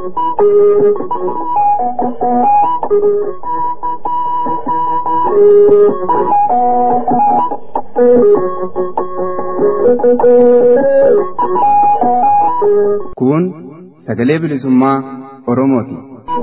Kun sagalee bilisummaa Oromooti.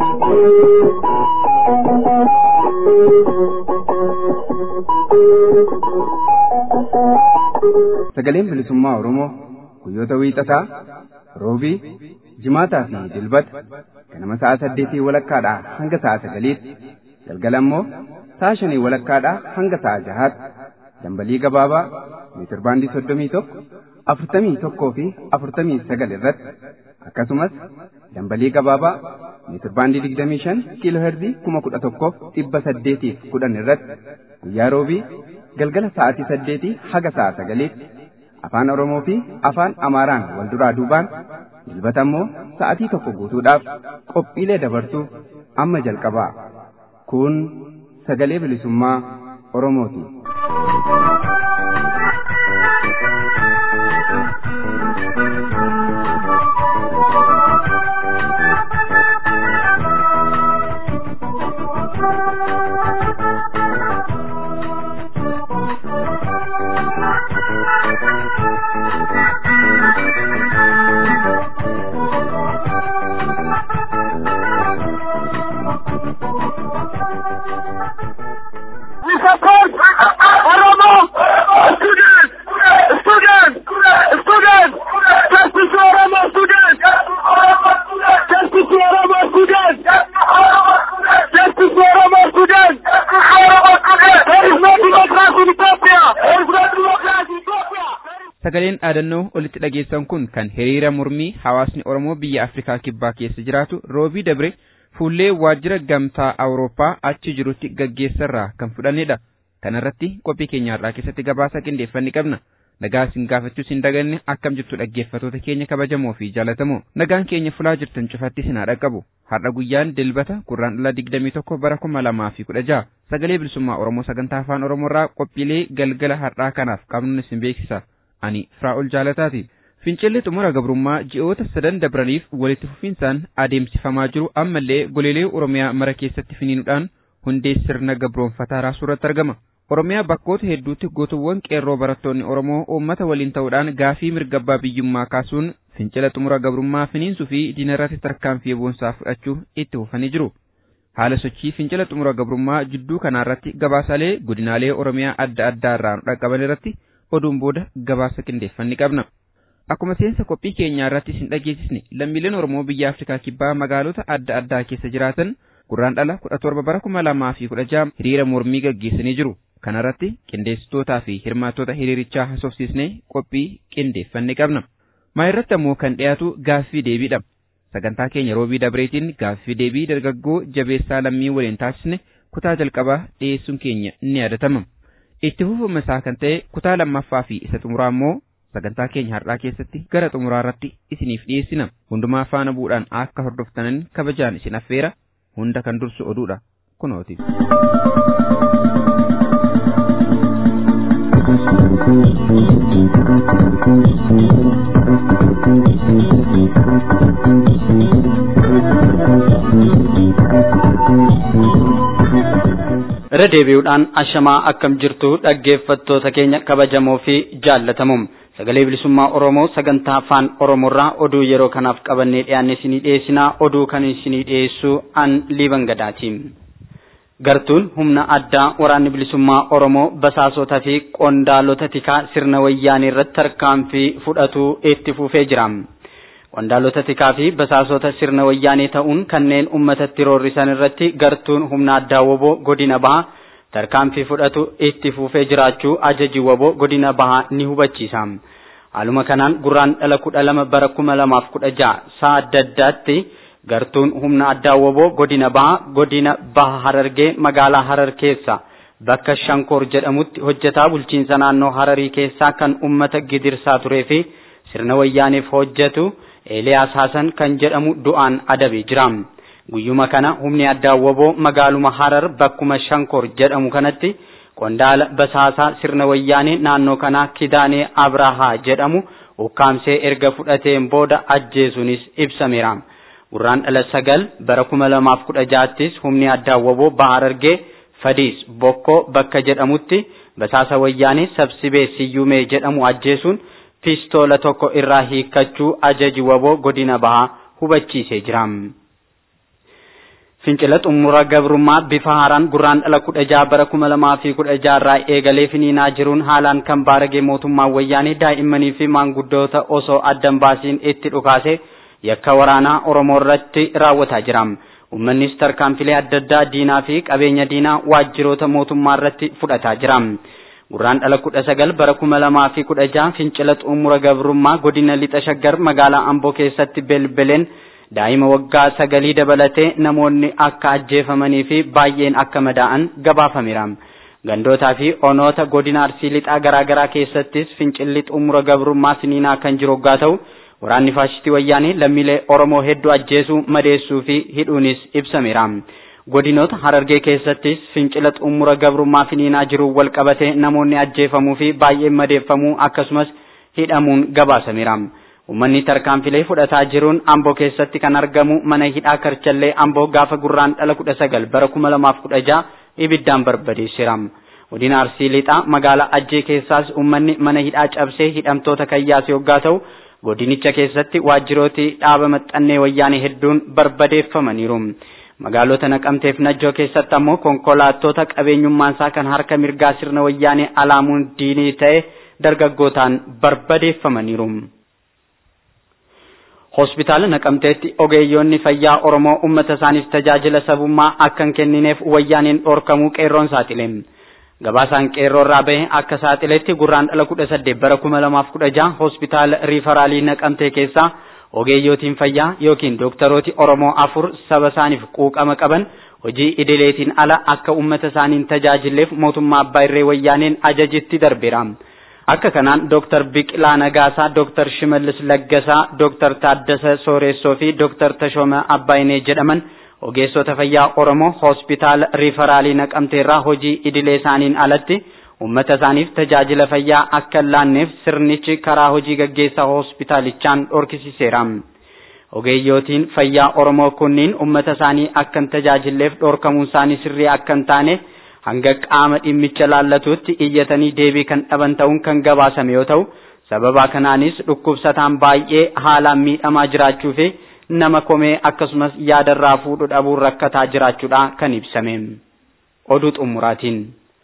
Sagaleen bilisummaa Oromoo guyyoota wiixataa, roobii, jimaataa fi dilbata ganama sa'a saddeetii walakkaadhaa hanga sa'a sagaliitti galgala immoo sa'a shanii walakkaadhaa hanga sa'a jahaatti dambalii gabaabaa meetirbaandii soddomii tokko afurtamii tokkoo fi afurtamii sagal irratti akkasumas dambalii gabaabaa meetirbaandii digdamii shan kiiloo herzii kuma kudha tokkoof dhibba saddeetiif kudhan irratti guyyaa roobii galgala sa'aatii saddeetii haga sa'a sagaliitti afaan oromoo fi afaan amaaraan wal duraa duubaan dilbata immoo sa'atii tokko guutuudhaaf qophiilee dabarsuu amma jalqabaa kun sagalee bilisummaa oromooti. Sagaleen dhaadannoo olitti dhageessan kun kan hiriira mormii hawaasni Oromoo biyya Afrikaa Kibbaa keessa jiraatu roobii dabre fuullee waajjira gamtaa Awurooppaa achi jirutti gaggeessarraa kan fudhannedha. Kana irratti qophii keenya har'aa keessatti gabaasa qindeeffanni qabna. Nagaa isin gaafachuus hin daganne akkam jirtu dhaggeeffatoota keenya kabajamoo fi jaalatamoo. Nagaan keenya fulaa jirtan cufatti isin haa dhaqqabu. Har'a guyyaan dilbata gurraandhala digdamii tokko bara kuma lamaa fi kudha jaha. Sagalee bilisummaa Oromoo sagantaa afaan Oromoorraa qophiilee galgala har'aa kanaaf qabnu isin beeksisa. ani Firaa'ol Jaalataati. Fincilli xumura gabrummaa ji'oota sadan dabraniif walitti fufinsaan adeemsifamaa jiru ammallee goleelee Oromiyaa mara keessatti finiinuudhaan hundee sirna gabroonfataa raasuurratti argama. Oromiyaa bakkoota hedduutti gootuwwan qeerroo barattoonni Oromoo uummata waliin ta'uudhaan gaafii mirgabbaa biyyummaa kaasuun fincila xumura gabrummaa finiinsuu fi diinarratti tarkaanfii boonsaa fudhachuu itti fufanii jiru. Haala sochii fincila xumura gabrummaa jidduu kanaarratti gabaasaalee godinaalee Oromiyaa adda addaa irraa nu dhaqqaban irratti oduun booda gabaasa qindeeffanni qabna. Akkuma seensa qophii keenyaa irratti isin dhageessisne lammiileen Oromoo biyya Afrikaa kibbaa magaalota adda addaa keessa jiraatan gurraandhala kudha torba bara kuma lamaa fi kudha jaha hiriira mormii gaggeessanii jiru. Kana irratti qindeessitootaa fi hirmaattota hiriirichaa haasofsiisnee qophii qindeeffanne qabna. Maa irratti ammoo kan dhiyaatu gaaffii deebiidha. Sagantaa keenya roobii dabreetiin gaaffii deebii dargaggoo jabeessaa lammii waliin taasisne kutaa jalqabaa dhiyeessuun keenya ni yaadatama. itti fufuma isaa kan ta'e kutaa lammaffaa fi isa xumuraa immoo sagantaa keenya har'aa keessatti gara xumuraa irratti isiniif dhiyeessina hundumaa faana bu'uudhaan akka hordoftanan kabajaan isin affeera hunda kan dursu oduudha kunooti. irra deebi'uudhaan ashamaa akkam jirtu dhaggeeffattoota keenya kabajamoo fi jaallatamoo sagalee bilisummaa oromoo sagantaa afaan oromoorraa oduu yeroo kanaaf qabannee dhiyaanne isinii dhiyeessinaa oduu kan isinii dhiyeessu an liiban gadaati gartuun humna addaa waraanni bilisummaa oromoo basaasota fi qondaalota tikaa sirna wayyaanee irratti tarkaanfii fudhatu itti fufee jira. Qondaalota tikaa fi basaasota sirna wayyaanee ta'uun kanneen uummatatti roorrisan irratti gartuun humna addaa woboo godina bahaa tarkaanfii fudhatu itti fufee jiraachuu ajaji woboo godina bahaa ni hubachiisa. Haaluma kanaan gurraandhala kudha lama bara kuma lamaaf kudha jaha sa'a adda addaatti gartuun humna addaa woboo godina bahaa godina baha harargee magaalaa harar keessa bakka shankoor jedhamutti hojjetaa bulchiinsa naannoo hararii keessaa kan ummata gidirsaa turee fi sirna wayyaaneef hojjetu Eeliyaas Hasan kan jedhamu du'aan adabee jira. Guyyuma kana humni addaa woboo magaaluma Harar bakkuma Shankor jedhamu kanatti qondaala basaasaa sirna wayyaanee naannoo kanaa Kidaanee Abrahaa jedhamu ukkaamsee erga fudhateen booda ajjeesuunis ibsameera. Gurraan dhala sagal bara kuma lamaaf kudha jaattis humni addaa waboo Bahar Argee Fadiis Bokkoo bakka jedhamutti basaasa wayyaanee sabsibee siyyumee jedhamu ajjeesuun pistoola tokko irraa hiikkachuu ajaji waboo godina bahaa hubachiisee jira. Fincila xumura gabrummaa bifa haaraan gurraan dhala kudha jaha bara kuma lamaa fi kudha jaha irraa eegalee finiinaa jiruun haalaan kan baaragee mootummaan wayyaanee daa'immanii fi maanguddoota osoo addan baasiin itti dhukaase yakka waraanaa Oromoo irratti raawwataa jira. Uummannis tarkaanfilee adda addaa diinaa fi qabeenya diinaa waajjiroota mootummaa irratti fudhataa jira. Gurraan dhala kudha sagal bara kuma lamaa fi kudha jaha fincila xumura gabrummaa godina lixa shaggar magaalaa Amboo keessatti belbeleen daa'ima waggaa sagalii dabalatee namoonni akka ajjeefamanii fi baay'een akka madaa'an gabaafameera. Gandootaa fi onoota godina arsii lixaa garaagaraa keessattis fincilli xumura gabrummaa finiinaa kan jiru hoggaa ta'u waraanni faashistii wayyaanee lammiilee Oromoo hedduu ajjeesuu madeessuu fi hidhuunis ibsameera. Godinoota Harargee keessattis fincila xumura gabrummaa finiinaa jiru wal qabatee namoonni ajjeefamuu fi baay'een madeeffamuu akkasumas hidhamuun gabaasameera. Uummanni tarkaanfilee fudhataa jiruun Amboo keessatti kan argamu mana hidhaa Karchallee Amboo gaafa gurraan dhala kudha sagal bara kuma lamaaf kudha jaha ibiddaan barbadeesseera. Godina Arsii Lixaa magaalaa Ajjee keessaas uummanni mana hidhaa cabsee hidhamtoota kayyaase hoggaa ta'u godinicha keessatti waajjirooti dhaaba maxxannee wayyaanee hedduun barbadeeffamaniiru. Magaalota Naqamteef Najjoo keessatti ammoo konkolaattota qabeenyummaasaa kan harka mirgaa sirna wayyaanee alaamuun diinii ta'e dargaggootaan barbadeeffamaniiru. Hospitaala Naqamteetti ogeeyyoonni fayyaa Oromoo uummata isaaniif tajaajila sabummaa akka hin kennineef wayyaaneen dhorkamuu qeerroon saaxile. Gabaasaan qeerroo irraa bahe akka saaxiletti gurraan dhala kudha saddeet bara kuma lamaaf kudha jaha hospitaala riifaraalii Naqamtee keessaa ogeeyyootiin fayyaa yookiin dooktarooti Oromoo afur saba isaaniif quuqama qaban hojii idileetiin ala akka uummata isaaniin tajaajilleef mootummaa abbaa irree wayyaaneen ajajitti darbeera. Akka kanaan Dooktar Biqilaa Nagaasaa, Dooktar Shimallis Laggasaa, Dooktar Taaddasa Sooressoo fi Dooktar Tashooma Abbaayinee jedhaman ogeessota fayyaa Oromoo hospitaala riifaraalii naqamteerraa hojii idilee isaaniin alatti uummata isaaniif tajaajila fayyaa akka hin laanneef sirnichi karaa hojii gaggeessaa hospitaalichaan dhorkisiseera. Ogeeyyootiin fayyaa Oromoo kunniin uummata isaanii akka hin tajaajilleef dhorkamuun isaanii sirrii akka hin taane hanga qaama dhimmicha laallatuutti iyyatanii deebii kan dhaban ta'uun kan gabaasame yoo ta'u sababa kanaanis dhukkubsataan baay'ee haalaan miidhamaa jiraachuu fi nama komee akkasumas yaadarraa fuudhu dhabuun rakkataa jiraachuudha kan ibsame. Oduu xumuraatiin.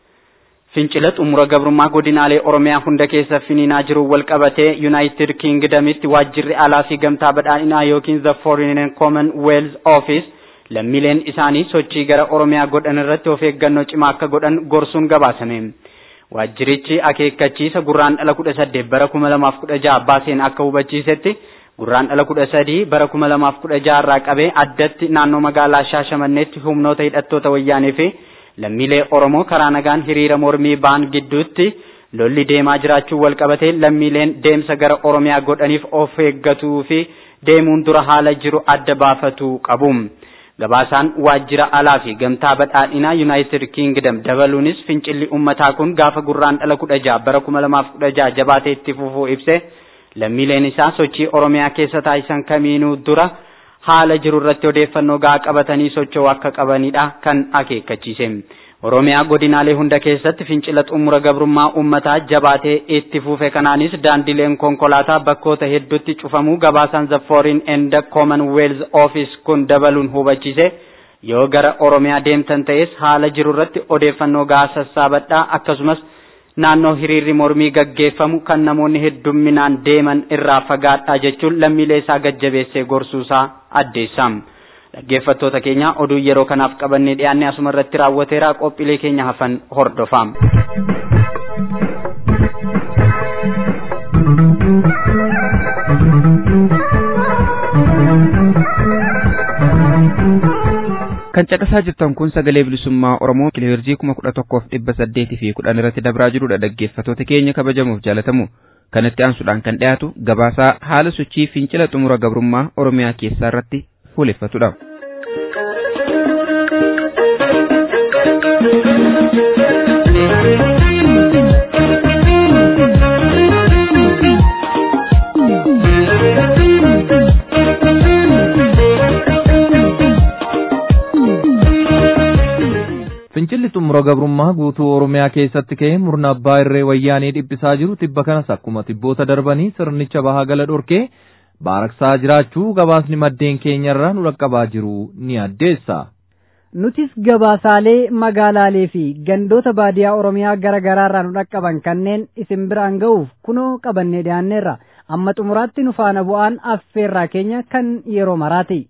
Fincila xumura gabrummaa godinaalee Oromiyaa hunda keessa finiinaa jiru wal qabatee United Kingdamitti waajjirri alaa fi gamtaa badhaadhinaa yookiin the Foreign and Commonwealth Office lammiileen isaanii sochii gara Oromiyaa godhan irratti of eeggannoo cimaa akka godhan gorsuun gabaasame. Waajjirichi akeekkachiisa gurraan dhala kudha saddeet bara kuma lamaaf kudha jaha baaseen akka hubachiisetti gurraan dhala kudha sadii bara kuma lamaaf kudha jaha irraa qabee addatti naannoo magaalaa Shaashamanneetti humnoota hidhattoota wayyaanee fi lammiilee Oromoo karaa nagaan hiriira mormii ba'an gidduutti lolli deemaa jiraachuu wal qabatee lammiileen deemsa gara Oromiyaa godhaniif of eeggatuu fi deemuun dura haala jiru adda baafachuu qabu. Gabaasaan waajjira alaa fi gamtaa badhaadhinaa United Kingdom dabaluunis fincilli uummataa kun gaafa gurraan dhala kudha jaha bara kuma lamaaf kudha jaha jabaatee itti fufuu ibse lammiileen isaa sochii Oromiyaa keessa taasisan kamiinuu dura haala jiru irratti odeeffannoo gahaa qabatanii socho'uu akka qabanidha kan akeekkachiise. Oromiyaa godinaalee hunda keessatti fincila xumura gabrummaa uummataa jabaatee itti fufe kanaanis daandileen konkolaataa bakkoota hedduutti cufamuu gabaasaan the foreign and the commonwealth office kun dabaluun hubachiise yoo gara Oromiyaa deemtan ta'es haala jiru irratti odeeffannoo gahaa sassaabadhaa akkasumas naannoo hiriirri mormii gaggeeffamu kan namoonni heddumminaan deeman irraa fagaadhaa jechuun lammiilee isaa gajjabeessee gorsuusaa addeessa. Dhaggeeffattoota keenya oduu yeroo kanaaf qabannee dhiyaanne asuma irratti raawwateera qophiilee keenya hafan hordofaa. kan caqasaa jirtan kun sagalee bilisummaa oromoo kiloheerzii kuma kudha tokkoof dhibba saddeetii fi kudhan irratti dabraa jirudha dhaggeeffattoota keenya kabajamuuf jaalatamu kanatti aansuudhaan kan dhiyaatu gabaasaa haala sochii fincila xumura gabrummaa oromiyaa keessaa irratti fuuleffatudha. Fincilli xumura gabrummaa guutuu Oromiyaa keessatti ka'ee murna abbaa irree wayyaanee dhiphisaa jiru tibba kanas akkuma tibboota darbanii sirnicha bahaa gala dhorkee baaraksaa jiraachuu gabaasni maddeen keenyarraa nu dhaqqabaa jiru ni addeessa. Nutis gabaasaalee magaalaalee fi gandoota baadiyaa Oromiyaa gara garaarraa nu dhaqqaban kanneen isin biraan ga'uuf kunoo qabannee dhiyaanneerra amma xumuraatti nu faana bu'aan affeerraa keenya kan yeroo maraati.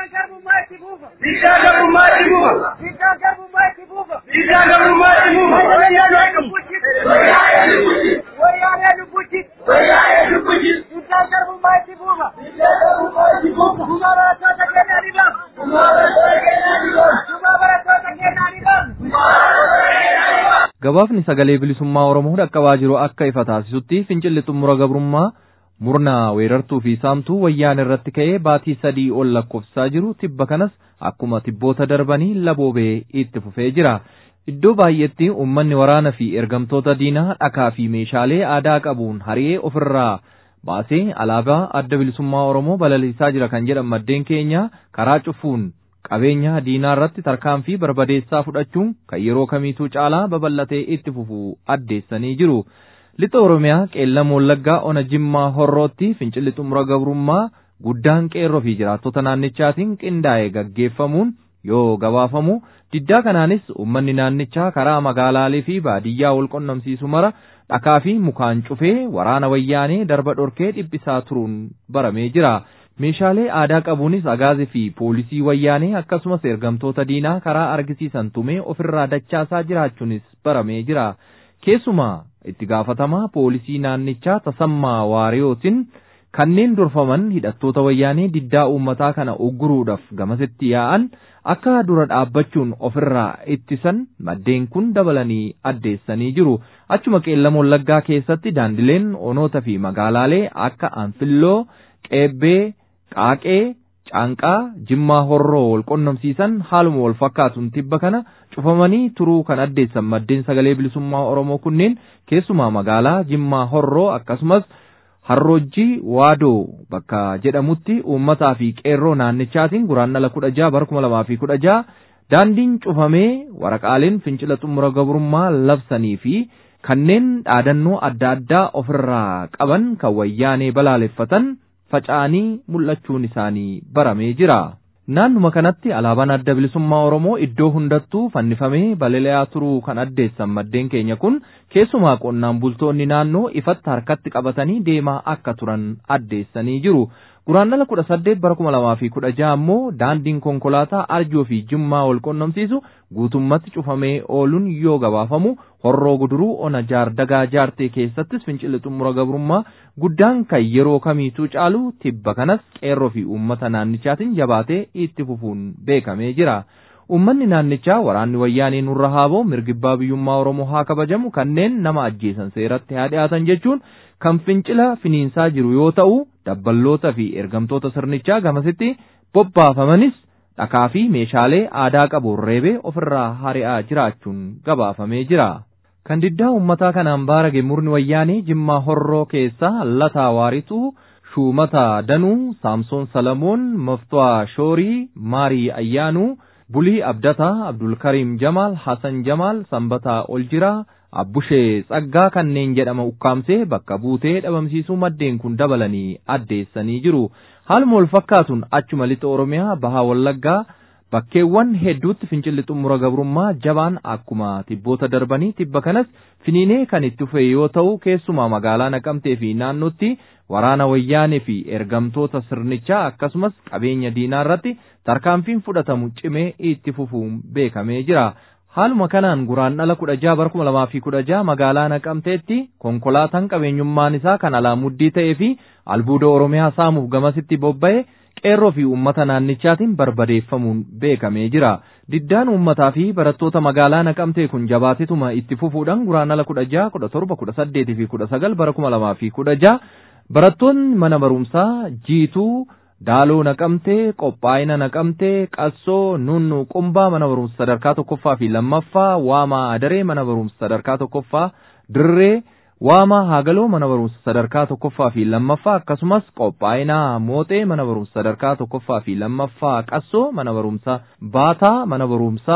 Gabaafni sagalee bilisummaa Oromoo dhaqqabaa jiru akka ifa taasisutti fincilli xumura gabrummaa murna weerartuu fi saamtuu wayyaan irratti ka'ee baatii sadii ol lakkoofsisaa jiru tibba kanas akkuma tibboota darbanii laboobee itti fufee jira. Iddoo baay'eetti uummanni waraana fi ergamtoota diinaa dhakaa fi meeshaalee aadaa qabuun hari'ee ofirraa baasee alaabaa adda bilisummaa Oromoo balalisaa jira kan jedhan maddeen keenya karaa cufuun qabeenya diinaa irratti tarkaanfii barbadeessaa fudhachuun kan yeroo kamiituu caalaa babal'atee itti fufuu addeessanii jiru. Lixa Oromiyaa qeellam wallaggaa ona jimmaa horrootti fincilli xumura gabrummaa guddaan qeerroo fi jiraattota naannichaatiin qindaa'ee gaggeeffamuun yoo gabaafamu diddaa kanaanis uummanni naannichaa karaa magaalaalee fi baadiyyaa wal qunnamsiisu mara dhakaa fi mukaan cufee waraana wayyaanee darba dhorkee dhiphisaa turuun baramee jira. Meeshaalee aadaa qabuunis agaazii fi poolisii wayyaanee akkasumas ergamtoota diinaa karaa argisiisan tumee ofirraa dachaasaa jiraachuunis baramee jira. Keessumaa itti gaafatamaa poolisii naannichaa tasammaa waariyootiin kanneen durfaman hidhattoota wayyaanee diddaa uummataa kana ugguruudhaaf gamasitti yaa'an akka dura dhaabbachuun ofirraa ittisan maddeen kun dabalanii addeessanii jiru. Achuma qeellam wallaggaa keessatti daandileen onoota fi magaalaalee akka Anfilloo, Qeebbee, Qaaqee, Caanqaa, Jimmaa Horroo wal qunnamsiisan haaluma wal fakkaatuun tibba kana cufamanii turuu kan addeessan maddeen sagalee bilisummaa Oromoo kunneen keessumaa magaalaa Jimmaa Horroo akkasumas Harroojjii Waadoo bakka jedhamutti uummataa fi qeerroo naannichaatiin guraandhala kudha jaha bara kuma lamaa fi kudha jaha daandiin cufamee waraqaaleen fincila xumura gabrummaa labsanii fi kanneen dhaadannoo adda addaa ofirraa qaban kan wayyaanee balaaleffatan faca'anii mul'achuun isaanii baramee jira. Naannuma kanatti alaabaan adda bilisummaa Oromoo iddoo hundattuu fannifamee balali'aa turuu kan addeessan maddeen keenya kun keessumaa qonnaan bultoonni naannoo ifatti harkatti qabatanii deemaa akka turan addeessanii jiru. Guraandhala kudha saddeet bara kuma lamaa fi kudha jaha ammoo daandiin konkolaataa arjoo fi jimmaa wal qunnamsiisu guutummatti cufamee ooluun yoo gabaafamu horroo guduruu ona jaardagaa jaartee keessattis fincilli xumura gabrummaa guddaan kan yeroo kamiituu caalu tibba kanas qeerroo fi uummata naannichaatiin jabaatee itti fufuun beekamee jira. Uummanni naannichaa waraanni wayyaanee nurra haaboo mirgibbaa biyyummaa Oromoo haa kabajamu kanneen nama ajjeesan seeratti haa dhiyaatan jechuun kan fincila finiinsaa jiru yoo ta'u dabballoota fi ergamtoota sirnichaa gamasitti bobbaafamanis dhakaa fi meeshaalee aadaa qabuun reebee ofirraa hari'aa jiraachuun gabaafamee jira. Kan diddaa uummataa kanaan baarage murni wayyaanee Jimmaa Horroo keessaa Lataa Waarituu, Shuumata Danuu, Saamsoon Salamoon, Maftuwaa Shoorii, Maarii Ayyaanuu, Bulii Abdataa, Abdulkariim Jamaal, Hasan Jamaal, Sanbataa Oljiraa, Abbushee Tsaggaa kanneen jedhama ukkaamsee bakka buutee dhabamsiisuu maddeen kun dabalanii addeessanii jiru. Haaluma wal fakkaatuun achuma lixa Oromiyaa bahaa Wallaggaa bakkeewwan hedduutti fincilli xumura gabrummaa jabaan akkuma tibboota darbanii tibba kanas finiinee kan itti fufe yoo ta'u keessumaa magaalaa Naqamtee fi naannootti waraana wayyaanee fi ergamtoota sirnichaa akkasumas qabeenya diinaa irratti tarkaanfiin fudhatamu cimee itti fufuun beekamee jira. Haaluma kanaan guraandhala kudha jaha bara kuma lamaa fi kudha jaha magaalaa Naqamteetti konkolaataan qabeenyummaan isaa kan alaa muddii ta'ee fi albuuda Oromiyaa saamuuf gamasitti bobba'e qeerroo fi uummata naannichaatiin barbadeeffamuun beekamee jira. Diddaan uummataa fi barattoota magaalaa Naqamtee kun jabaatetuma itti fufuudhaan guraandhala kudha jaha kudha torba kudha saddeetii fi kudha sagal bara kuma lamaa fi kudha jaha barattoonni mana barumsaa jiituu Daaloo naqamtee, qophaa'ina naqamtee, qassoo, nunnu qumbaa mana barumsa sadarkaa tokkoffaa fi lammaffaa, waamaa adaree mana barumsa sadarkaa tokkoffaa, dirree, waamaa haagaloo mana barumsa sadarkaa tokkoffaa fi lammaffaa akkasumas qophaa'ina mooxee mana barumsa sadarkaa tokkoffaa fi lammaffaa, qassoo mana barumsa baataa mana barumsaa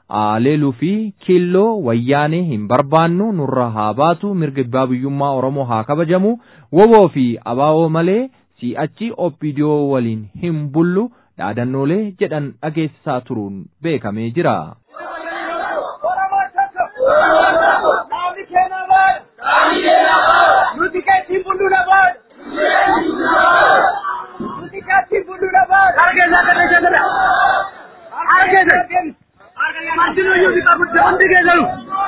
Aleeluu fi kiilloo wayyaanee hin barbaannu nurra haa baatu mirga abbaa biyyummaa Oromoo haa kabajamu woboo fi abaawoo malee si'achi oppidiyoo waliin hin bullu dhaadannoolee jedhan dhageessisaa turuun beekamee jira. Nuti keetiin bullu lafaadha. Nuti keetiin bullu lafaadha. Argeessa kana jala. Argeessa. Martinuu yoo bitaa guddaa hundi geessaru.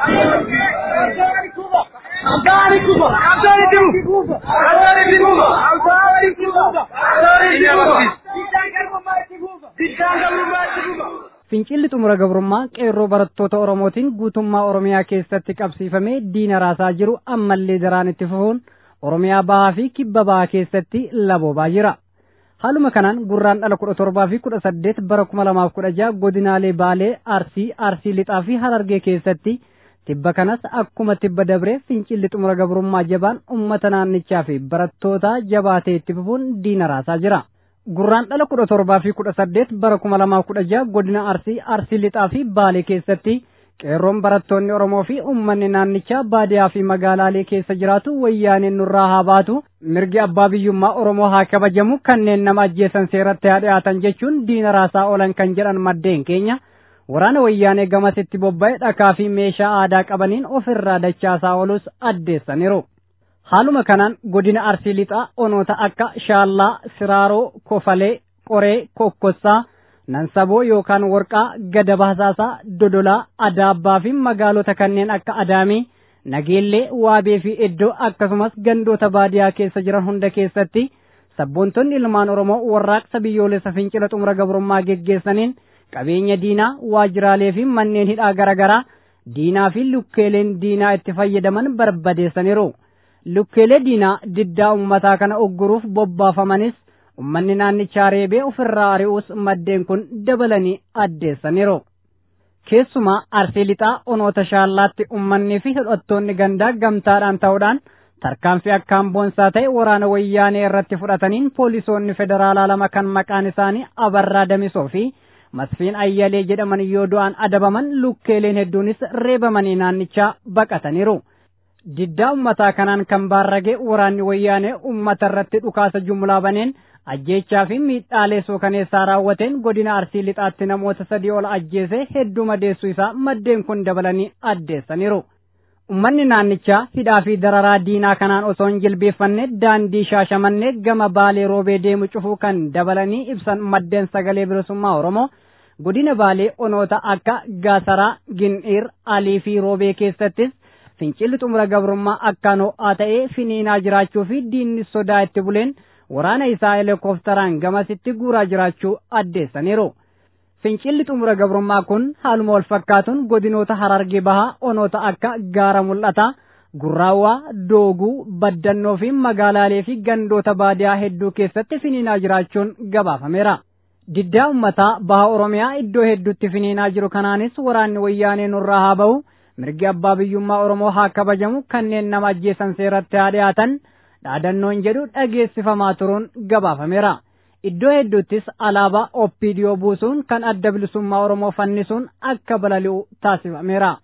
Abdaani kuba. Abdaani tibu. Abdaani tibu. Abdaani tibu. Abdaani tibu. Biddaan garbummaa itti buufa. Biddaan garbummaa itti buufa. Fincilli xumura gabrummaa qeerroo barattoota Oromootiin guutummaa Oromiyaa keessatti qabsiifamee diina raasaa jiru ammallee daraan itti fufuun Oromiyaa bahaa fi kibba bahaa keessatti laboobaa jira. Haaluma kanaan gurraan dhala kudha torbaa fi kudha saddeet bara kuma lamaaf kudha jaha godinaalee Baalee, Arsii, Arsii Lixaa fi Harargee keessatti tibba kanas akkuma tibba dabree fincilli xumura gabrummaa jabaan uummata naannichaa fi barattoota jabaatee itti fufuun diina raasaa jira. Gurraan dhala kudha torbaa fi kudha saddeet bara kuma lamaaf kudha jaha godina Arsii, Arsii Lixaa fi Baalee keessatti qeerroon barattoonni Oromoo fi uummanni naannichaa baadiyaa fi magaalaalee keessa jiraatu wayyaaneen nurraa haa baatu mirgi abbaa biyyummaa Oromoo haa kabajamu kanneen nama ajjeesan seeratti haa dhiyaatan jechuun diina raasaa oolan kan jedhan maddeen keenya waraana wayyaanee gamasitti bobba'e dhakaa fi meeshaa aadaa qabaniin ofirraa dachaasaa oolus addeessaniiru. Haaluma kanaan godina Arsii Lixaa onoota akka Shaallaa, Siraaroo, Kofalee, Qoree, Kokkossaa, Nansaboo yookaan Warqaa, Gada Baasaasaa, Dodolaa, Adaabbaa fi magaalota kanneen akka Adaamii, Nageellee, Waabee fi Iddoo akkasumas gandoota baadiyaa keessa jiran hunda keessatti sabboontonni ilmaan Oromoo warraaqsa biyyoolessa fincila xumura gabrummaa geggeessaniin qabeenya diinaa, waajjiraalee fi manneen hidhaa garaagaraa diinaa fi lukkeeleen diinaa itti fayyadaman barbadeessaniiru. Lukkeelee diinaa diddaa ummataa kana ogguruuf bobbaafamanis ummanni naannichaa reebee ofirraa ari'uus maddeen kun dabalanii addeessaniiru. Keessumaa arsii lixaa onoota shaallaatti ummannii fi hidhattoonni gandaa gamtaadhaan ta'uudhaan tarkaanfii akkaan boonsaa ta'e waraana wayyaanee irratti fudhataniin poolisoonni federaalaa lama kan maqaan isaanii Abarraa Damisoo fi Masfiin Ayyalee jedhaman yoo du'an adabaman lukkeeleen hedduunis reebamanii naannichaa baqataniiru. Diddaa ummataa kanaan kan baarrage waraanni wayyaanee ummata irratti dhukaasa jumlaa baneen ajjeechaa fi miidhaalee suukaneessaa raawwateen godina arsii lixaatti namoota sadii ol ajjeese hedduu madeessuu isaa maddeen kun dabalanii addeessaniiru. Ummanni naannichaa hidhaa fi dararaa diinaa kanaan osoo hin jilbeeffanne daandii shaashamannee gama baalee roobee deemu cufuu kan dabalanii ibsan maddeen sagalee bilisummaa Oromoo godina baalee onoota akka Gaasaraa, Gin'iir, Alii fi roobee keessattis fincilli xumura gabrummaa akkaan ho'aa ta'ee finiinaa jiraachuu fi diinni sodaa itti buleen waraana isaa helikoophteraan gamasitti guuraa jiraachuu addeessaniiru. Fincilli xumura gabrummaa kun haaluma wal fakkaatuun godinoota harargee bahaa onoota akka gaara mul'ataa, gurraawwaa, dooguu, baddannoo fi magaalaalee fi gandoota baadiyaa hedduu keessatti finiinaa jiraachuun gabaafameera. Diddaa ummataa baha Oromiyaa iddoo hedduutti finiinaa jiru kanaanis waraanni wayyaanee nurraa haa ba'u mirgi abbaa biyyummaa Oromoo haa kabajamu kanneen nama ajjeesan seeratti haa dhiyaatan dhaadannoon jedhu dhageessifamaa turuun gabaafameera. Iddoo hedduuttis alaabaa oppiidiyoo buusuun kan adda bilisummaa Oromoo fannisuun akka balali'u taasifameera.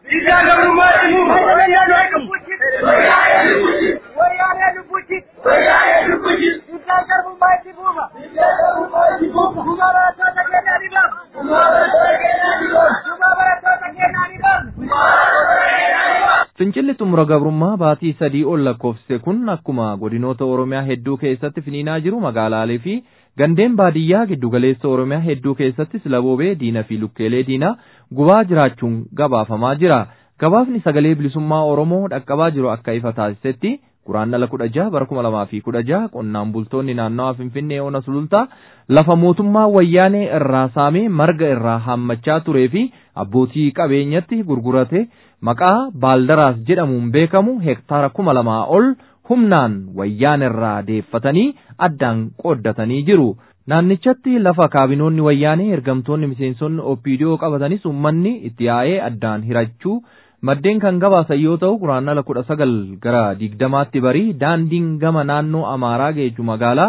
Fincilli xumura gabrummaa baatii sadii ol lakkoofsise kun akkuma godinoota Oromiyaa hedduu keessatti finiinaa jiru magaalaalee fi gandeen baadiyyaa giddugaleessa Oromiyaa hedduu keessattis laboobee diina fi lukkeelee diinaa gubaa jiraachuun gabaafamaa jira. Gabaafni sagalee bilisummaa Oromoo dhaqqabaa jiru akka ifa taasisetti guraandhala kudha jaha bara kuma lamaa fi kudha jaha qonnaan bultoonni naannawaa Finfinnee ona sulultaa lafa mootummaa wayyaanee irraa saamee marga irraa haammachaa turee fi abbootii qabeenyatti gurgurate maqaa baaldaraas jedhamuun beekamu hektaara kuma lamaa ol humnaan wayyaan irraa deeffatanii addaan qooddatanii jiru. Naannichatti lafa kaabinoonni wayyaanee ergamtoonni miseensonni opiidiyoo qabatanis uummanni itti yaa'ee addaan hirachuu maddeen kan gabaasan yoo ta'u guraandhala kudha sagal gara digdamaatti barii daandiin gama naannoo Amaaraa geejju magaalaa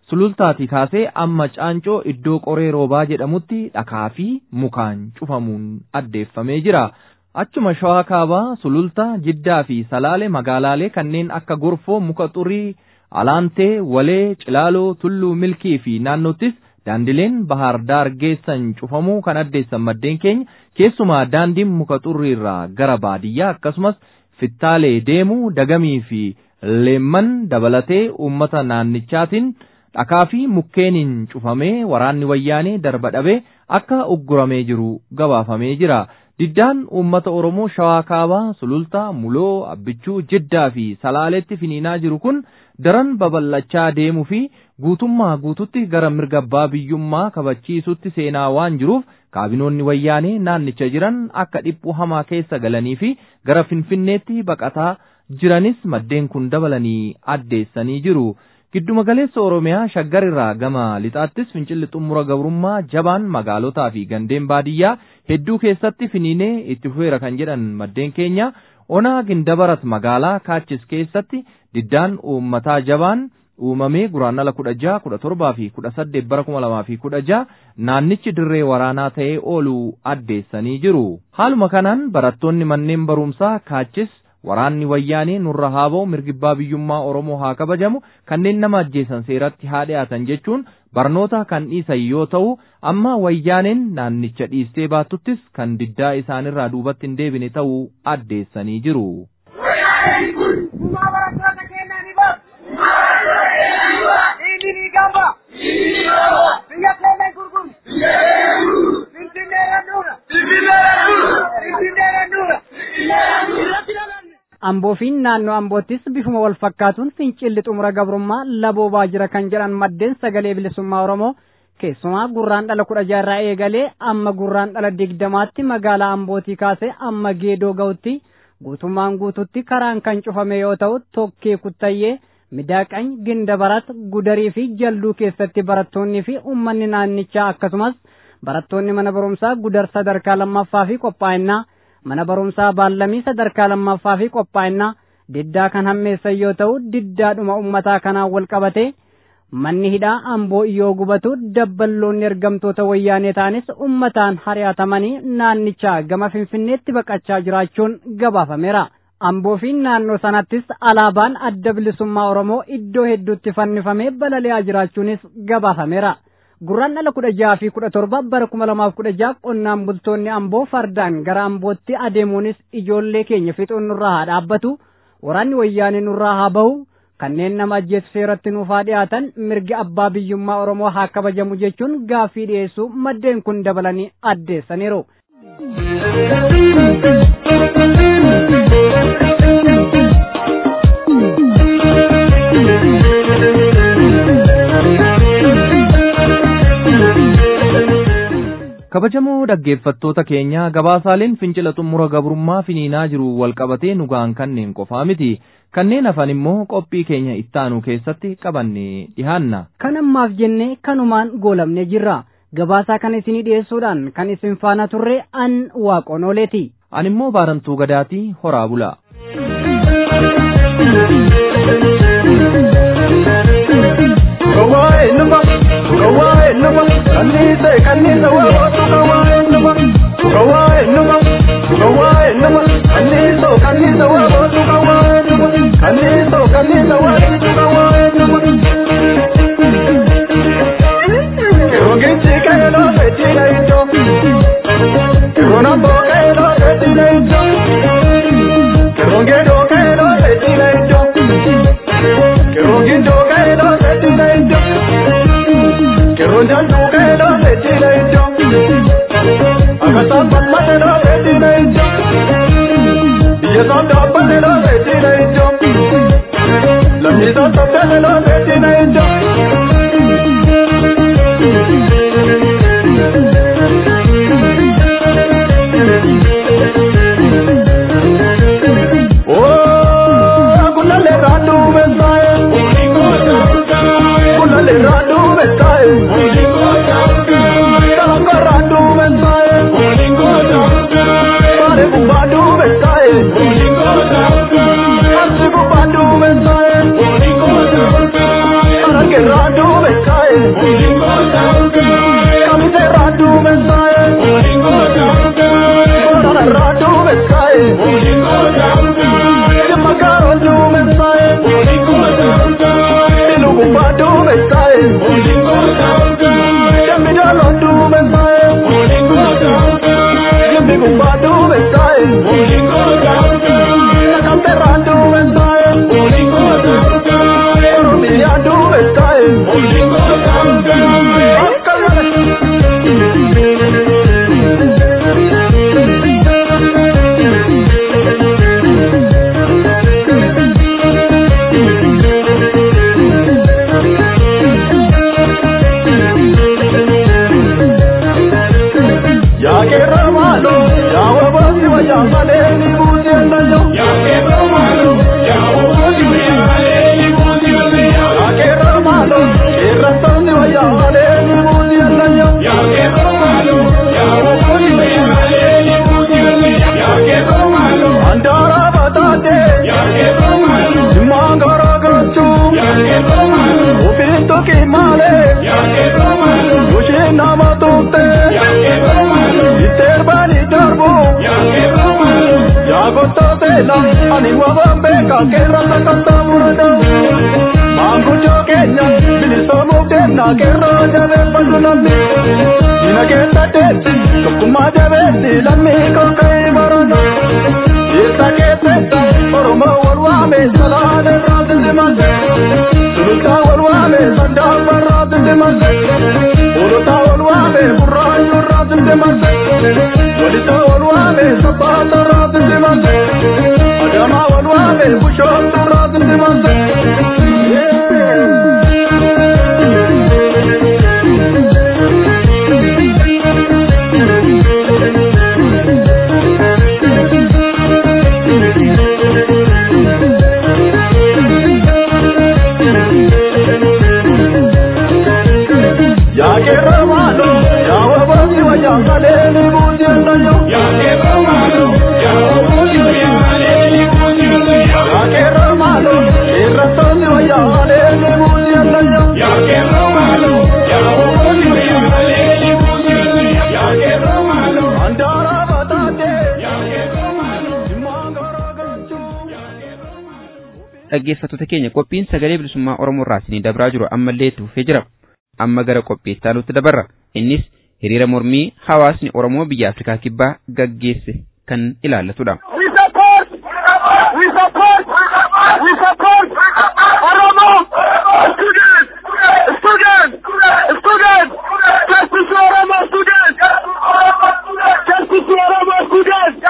sulultaatii kaasee amma caancoo iddoo qoree roobaa jedhamutti dhakaa fi mukaan cufamuun addeeffamee jira. Achuma shawaa kaabaa sululta jiddaa fi salaale magaalaalee kanneen akka gorfoo muka xurii alaantee walee cilaaloo tulluu milkii fi naannottis daandileen bahar daar geessan cufamuu kan addeessan maddeen keenya keessumaa daandiin muka xurrii irraa gara baadiyyaa akkasumas fittaalee deemuu dagamii fi leemman dabalatee uummata naannichaatiin dhakaa fi mukkeeniin cufamee waraanni wayyaanee darba dhabee akka ugguramee jiru gabaafamee jira. Diddaan uummata Oromoo Shawaa Kaabaa, Sulultaa, Muloo, Abbichuu, Jiddaa fi Salaaleetti finiinaa jiru kun daran babal'achaa deemuu fi guutummaa guututti gara mirga abbaa biyyummaa kabachiisutti seenaa waan jiruuf kaabinoonni wayyaanee naannicha jiran akka dhiphuu hamaa keessa galanii fi gara Finfinneetti baqataa jiranis maddeen kun dabalanii addeessanii jiru. Gidduma galeessa Oromiyaa shaggar irraa gama lixaattis fincilli xumura gabrummaa jabaan magaalotaa fi gandeen baadiyyaa hedduu keessatti finiinee itti fufeera kan jedhan maddeen keenya onaa gindabarat magaalaa kaachis keessatti diddaan uummataa jabaan uumamee guraannala kudha jaha kudha torbaa fi kudha saddeet bara kuma lamaa fi kudha jaha naannichi dirree waraanaa ta'ee ooluu addeessanii jiru. Haaluma kanaan barattoonni manneen barumsaa kaachis waraanni wayyaanee nurra haa ba'u mirgi abbaa biyyummaa Oromoo haa kabajamu kanneen nama ajjeesan seeratti haa dhiyaatan jechuun barnoota kan dhiisan yoo ta'u amma wayyaaneen naannicha dhiistee baatuttis kan diddaa isaanirraa duubatti hin deebine ta'uu addeessanii jiru. Biyya keenya gurguru. Finfinnee randuura. Finfinnee randuura. Amboo fi naannoo Amboottis bifuma wal fakkaatuun fincilli xumura gabrummaa laboo baajira kan jedhan maddeen sagalee bilisummaa Oromoo keessumaa gurraan dhala kudha jaarraa eegalee amma gurraan dhala digdamaatti magaalaa Ambootii kaasee amma geedoo ga'utti guutummaan guututti karaan kan cufame yoo ta'u tokkee kuttayyee midaaqany gindabarat gudarii fi jalduu keessatti barattoonnii fi uummanni naannichaa akkasumas barattoonni mana barumsaa gudar sadarkaa lammaffaa fi qophaa'inaa mana barumsaa baallamii sadarkaa lammaffaa fi qophaa'inaa diddaa kan hammeessan yoo ta'u diddaadhuma ummataa kanaan wal qabate manni hidhaa amboo yoo gubatu dabballoonni ergamtoota wayyaanee ta'anis ummataan hari'atamanii naannichaa gama finfinneetti baqachaa jiraachuun gabaafameera. Amboo fi naannoo sanattis alaabaan adda bilisummaa Oromoo iddoo hedduutti fannifamee balali'aa jiraachuunis gabaafameera. Gurraan dhala kudha jaha fi kudha torba bara kuma lamaaf kudha jaha qonnaan bultoonni amboo fardaan gara ambootti adeemuunis ijoollee keenya fixuun nurraa haa dhaabbatu waraanni wayyaanee nurraa haa bahu kanneen nama ajjeesu seeratti nuuf haa dhiyaatan mirgi abbaa biyyummaa oromoo haa kabajamu jechuun gaaffii dhiyeessuu maddeen kun dabalanii addeessaniiru. kabajamoo dhaggeeffattoota keenya gabaasaaleen fincila xumura gabrummaa finiinaa jiru walqabatee nu ga'an kanneen qofaa miti kanneen hafan immoo qophii keenya ittaanu keessatti qabannee dhihaanna. Kan ammaaf jennee kanumaan goolamnee jirra. Gabaasaa kana isinii dhiyeessuudhaan kan isin faana turre an waaqoon ooleeti. Ani immoo baarantuu gadaatii horaa bula. Kawai numa, kawai numa, kanisa kanisa wawotu kawai numa, kawai numa, kawai numa, kanisa kanisa wawotu kawai numa, kanisa kanisa wawotu kawai numa. Kirogichi kaelo betina ijo, kironambo kaelo betina ijo, kirongedo kaelo betina ijo. Kirogindo kaelo betina ijo, kironjandu kaelo betina ijo. Ilma gaaro duumessaa'e. Inu gubbaa duumessaa'e. Jammi jaaloo duumessaa'e. Jammi gubbaa duumessaa'e. Nakamteerraa duumessaa'e. Oromiyaa duumessaa'e. Akka yaa keerra maalo yaa wabaasi wayyaa malee ni buuti ennallo. yaa keerra maalo keerra toonni wayyaa malee ni buuti ennallo. Andaara bataate dhimmaan garaa gaachuu ofiin tokki malee kusheen nama tuute itteerbaanii darbu yaa gottooteela ani wabaan beeka keerra sakattaa murada maanguddoo keenya bilisoomuuf deemna keerra jabeeffatu namni dina keessa deetti tokkummaa jabeessi lammii kokka'ee marana Isa keessetta Oromoo wal waame salaan irraa dindimate Sulultaa wal waame sandaabba irraa dindimate Olotaa wal waame burraayyuu irraa dindimate Walisaa wal waame sabbaata irraa dindimate Adamaa wal waame bushooftu irraa dindimate yaa keerra maalo yaa wabaasi wayyaa malee ni buuti ennallo. yaa keerra maalo keerra toonni wayyaa malee ni buuti ennallo. Andaara bataate dhimmaan garaa gaachuu. dhaggeeffattoota keenya qophiin sagalee bilisummaa Oromoo irraa isinii dabraa jiru ammallee tuufee jira. Amma gara qophii itti aanutti dabarra. Innis hiriira mormii hawaasni Oromoo biyya Afrikaa kibbaa gaggeesse kan ilaallatudha. We support! We support! We support! Oromo! Students! Students! Students! Justice to Oromo students! Justice to Oromo students!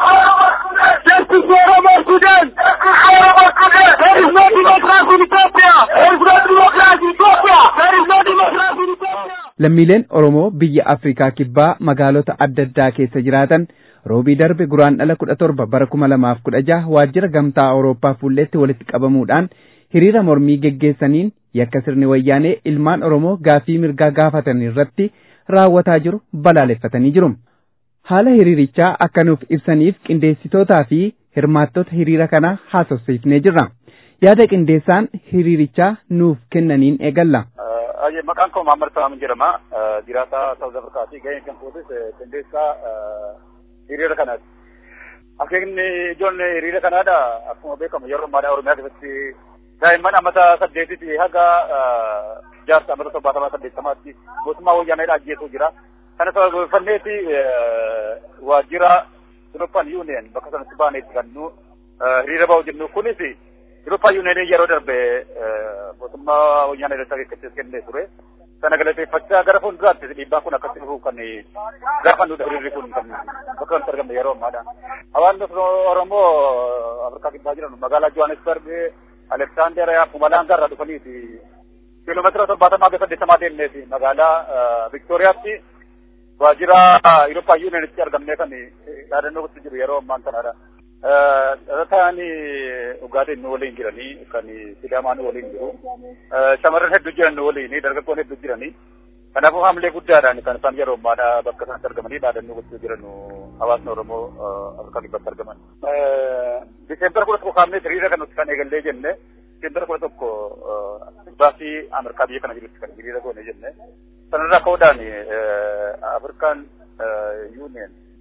Justice to Oromo students! There is no democracy in Ethiopia! There is no democracy in Ethiopia! There is no democracy in Ethiopia! Lammiileen Oromoo biyya Afrikaa kibbaa magaalota adda addaa keessa jiraatan roobii darbe guraan dhala kudha torba bara kuma lamaaf kudha jaha waajjira gamtaa Awurooppaa fuulletti walitti qabamuudhaan hiriira mormii geggeessaniin yakka sirni wayyaanee ilmaan Oromoo gaafii mirgaa gaafatan irratti raawwataa jiru balaaleffatanii jiru. Haala hiriirichaa akka nuuf ibsaniif qindeessitootaa fi hirmaattota hiriira kanaa haasofsiifnee jirra. Yaada qindeessaan hiriirichaa nuuf kennaniin eegalla. Aye, maqaan koo Mahammad Salaamin jedhama. Jiraataa Saawuz Afrikaati. Gaheen kan kootis qindeessaa hiriira kanaati. Akeekni ijoon hiriira kanaadha. Akkuma beekamu yeroo ammaa Oromiyaa keessatti daa'imman ammata saddeetitti haga jaarsa ammata torbaatamaa saddeettamaatti mootummaa wayyaaneedha ajjeesuu jira. Kana sababeeffanneeti waajjira European Union bakka sanatti baaneetti kan nu hiriira ba'u jennu kunis European Union yeroo darbe mootummaa wayyaanee irratti akeekkachiis kennee ture. Sana galateeffachaa gara fuulduraatti dhiibbaan kun akkatti dhufu kan gaafannudha hiriirri kun kan bakka kanatti argamne yeroo ammaadha. Hawaasni Oromoo Afrikaa kibbaa jiran magaalaa Johannesburg, Alexander, Pumalanga irraa dhufaniiti. Kiiloomeetira torbaatamaa hanga saddeettamaa deemneeti magaalaa Viktooriyaatti waajjira Eurooppaa Yuuniyoonitti argamnee kan yaadannoo gosti jiru yeroo ammaan kanadha. Dhalataan dhugaatiin nu waliin jiranii kan sidaamaa nu waliin jiru. Shamarran hedduu jiran nu waliin dargaggoon hedduu jiranii. Kanaafuu haamilee guddaadhaan kan isaan yeroo ammaadha bakka sanatti argamanii dhaadannoo gochuu jiran hawaasni Oromoo Afrikaa kibbatti argaman. Diseembara kudha tokko kaafnee hiriira kan nuti kan eegallee jenne diseembara kudha tokko baasii Ameerikaa biyya kana jirutti kan hiriira goone jenne. Sanarraa ka'uudhaan Afrikaan Union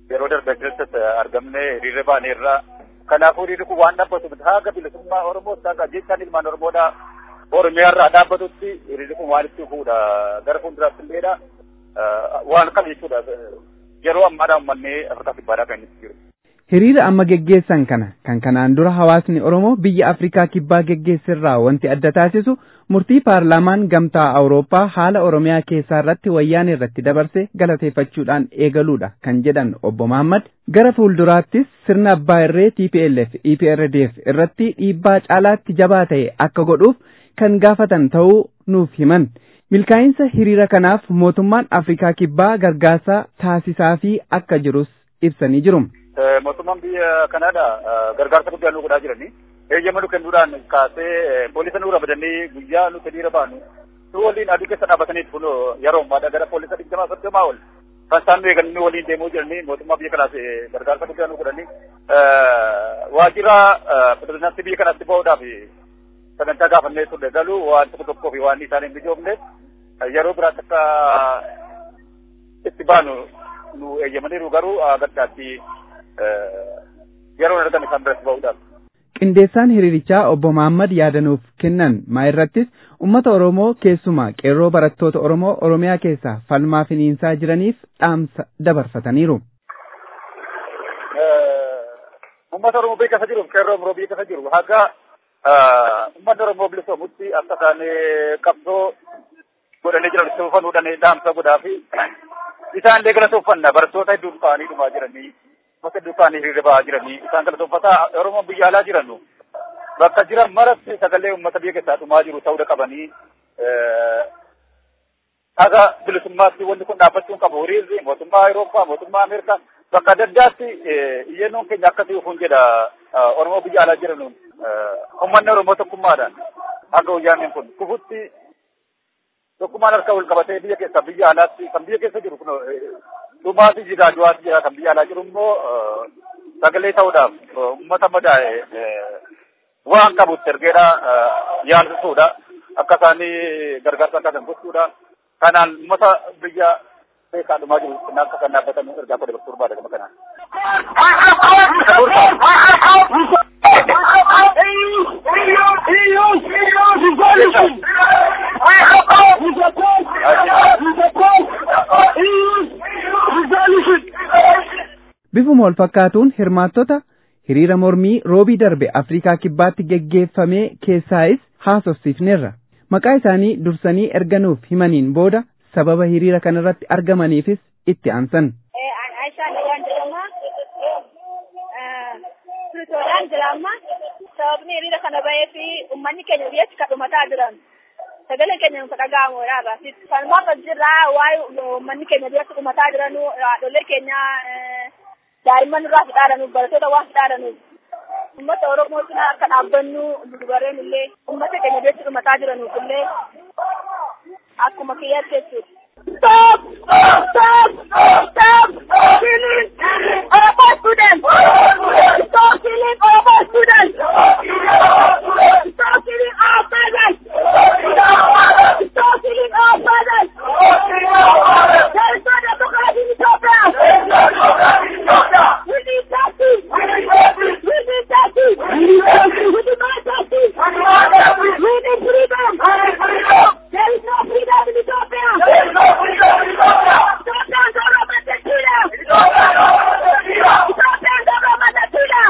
yeroo darbe keessatti argamne hiriira baaneerra. Kanaafuu hiriirri kun waan dhaabbatu miti haga bilisummaa Oromoo akka jechaan ilmaan Oromoodha Oromiyaarraa dhaabbatutti hiriirri kun waan itti fuudha gara fuulduraatti illeedha waan kam jechuudha yeroo ammaadhaa uummanni Afrikaa kibbaadhaa kan inni jiru. Hiriira amma geggeessan kana kan kanaan dura hawaasni Oromoo biyya Afrikaa kibbaa geggeessirraa wanti adda taasisu murtii paarlaamaan gamtaa Awurooppaa haala Oromiyaa keessaa irratti wayyaan irratti dabarse galateeffachuudhaan eegaluudha kan jedhan obbo Mahammad gara fuulduraattis sirna abbaa irree TPLF EPRDF irratti dhiibbaa caalaatti jabaa ta'e akka godhuuf kan gaafatan ta'uu nuuf himan. Milkaa'insa hiriira kanaaf mootummaan Afrikaa kibbaa gargaarsa taasisaa fi akka jirus ibsanii jiru. mootummaan biyya kanaadha gargaarsa guddaa nu godhaa jirani. Eeyyama nu kennuudhaan kaasee poolisa nu ramadanii guyyaa nuti hiriira baanu nu waliin aduu keessa dhaabbatanii kun yeroo ammaadha gara poolisa digdamaa soddomaa ol kan isaan nu eeganii waliin deemuu jiranii mootummaa biyya kanaas gargaarsa guddaa nu godhanii waajjira pirezidaantii biyya kanaatti ba'uudhaaf sagantaa gaafannee turre galuu waan tokko tokkoo fi waan isaan hin mijoofne yeroo biraatti akka itti baanu nu eeyyamaniiru garuu gaddaatti yeroo argame kan biratti ba'uudhaaf. Qindeessaan hiriirichaa obbo Mahaammad yaadanuuf kennan maa irrattis uummata Oromoo keessumaa qeerroo barattoota Oromoo Oromiyaa keessaa falmaa finiinsaa jiraniif dhaamsa dabarfataniiru. Uummata Oromoo biyya keessa jiruuf qeerroo Oromoo biyya keessa jiru haga uummanni Oromoo bilisoomutti akka isaan qabsoo godhanii jiran tuffanuudhaan dhaamsa godhaa fi isaan illee galatooffanna barattoota hedduun ta'anii dhumaa jiranii bakka hedduu ta'anii hiriira ba'aa jiranii isaan galatooffataa Oromoo biyya alaa jiranu bakka jiran maratti sagalee uummata biyya keessaa dhumaa jiru ta'uu qabanii haga bilisummaatti wanti kun dhaabbachuun qabu hiriirri mootummaa Awurooppaa mootummaa Ameerikaa bakka adda addaatti iyyennoon keenya akkasii ufuun jedha Oromoo biyya alaa jiranuun uummanni Oromoo tokkummaadhaan haga wayyaaneen kun kufutti tokkummaan harka wal qabatee biyya keessa biyya alaatti kan biyya keessa jiru kun dhumaati jira du'aati jira kan biyya alaa jiru immoo sagalee ta'uudhaaf uummata madaa'e waan qabutti ergeedha yaalsisuudha akka isaanii gargaarsa akka kan gochuudha kanaan uummata biyya keessaa dhumaa jiru akka kan dhaabbatan ergaa koo dabarsuu barbaada gama kanaan. Bifuma wal fakkaatuun hirmaattota hiriira mormii roobii darbe Afrikaa kibbaatti geggeeffamee keessaayis haasofsiifneerra. Maqaa isaanii dursanii erganuuf himaniin booda sababa hiriira kanarratti argamaniifis itti aansan. Piritooriyaan jiraamma sababni hiriira kana bahee fi uummanni keenya biyyatti kan dhumataa jiran sagalee keenya nuuf dhaga'amuudha irraa. Falmaa kan jirraa waa'ee uummanni keenya biyyatti dhumataa jiran haadholee keenya daa'imman irraa fidhaadhanuuf barattoota waan fidhaadhanuuf uummata Oromoo cinaa akka dhaabbannu dubareen illee uummata keenya biyyatti dhumataa jiranuuf illee akkuma kiyyaatti jechuudha. Stop! Stop! Stop! Killing Oromo students! Stop killing Oromo students! Stop killing our brothers! Stop killing our brothers! There is no democracy in Ethiopia! We need justice! We need justice! We demand justice! We need freedom! There is no freedom in Ethiopia! There is no freedom in Ethiopia! Ethiopia is Oromo Tequila! Ethiopia is Oromo Tequila!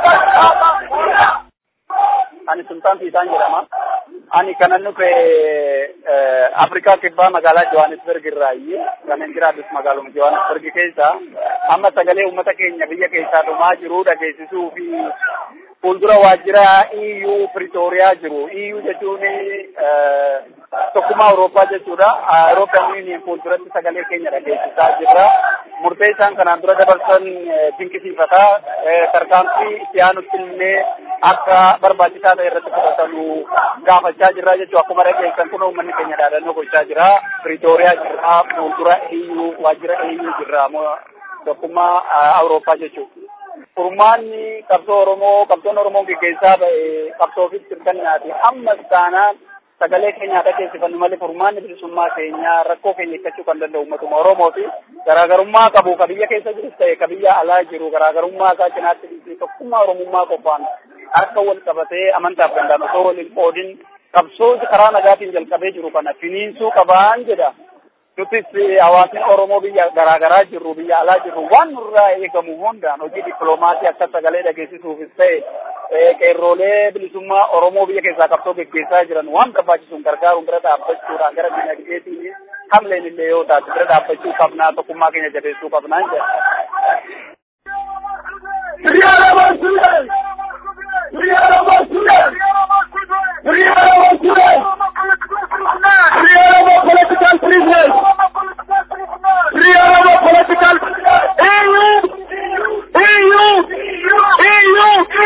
Ani Sultaan Fiisaan jedhama. Ani kanan dhufe Afrikaa kibbaa magaalaa Johannesburg irraayi. Kanan jiraadhus magaaluma Johannesburg keessa. Amma sagalee uummata keenya biyya keessaa dhumaa jiru dhageessisuu fi fuuldura waajjira EU Pretoria jiru. EU jechuun tokkummaa Awurooppaa jechuudha. Awurooppaan Union fuulduratti sagalee keenya dhageessisaa jirra. Murtee isaan kanaan dura dabarsan dinqisiifata. Tarkaanfii itti aanutti illee akka barbaachisaa ta'e irratti fudhatamu gaafachaa jirra jechuudha. Akkuma dhageessan kun uummanni keenya dhaadannoo gochaa jira. Pretoria jirra. Fuuldura EU waajjira EU jirra. Tokkummaa Awurooppaa jechuudha. Furmaanni qabsoo Oromoo qabsoon Oromoo gaggeessaa ba'e qabsoo fi sirbannaati. Ammas taanaan sagalee keenya dhageessifannu malee furmaanni bilisummaa keenyaa rakkoo keenya hiikkachuu kan danda'u uummatuma Oromooti. Garaagarummaa qabu ka biyya keessa jirus ta'e ka biyya alaa jiru garaagarummaa isaa cinaatti dhiisee tokkummaa Oromummaa qofaan harka wal qabatee amantaaf danda'an osoo waliin qoodin qabsoo karaa nagaatiin jalqabee jiru kana finiinsuu qabaan jedha. Nutis hawaasni Oromoo biyya garaagaraa jirru biyya alaa jirru waan nurraa eegamu hundaan hojii dippiloomaasii akka sagalee dhageessisuufis ta'e qeerroolee bilisummaa Oromoo biyya keessaa qabsoo gaggeessaa jiran waan barbaachisuun gargaaruun bira dhaabbachuudhaan gara dinagdeetiin hamleen illee yoo taate bira dhaabbachuu qabnaa tokkummaa keenya jabeessuu qabnaan jedha. political prisoners. Free our political EU, EU, EU,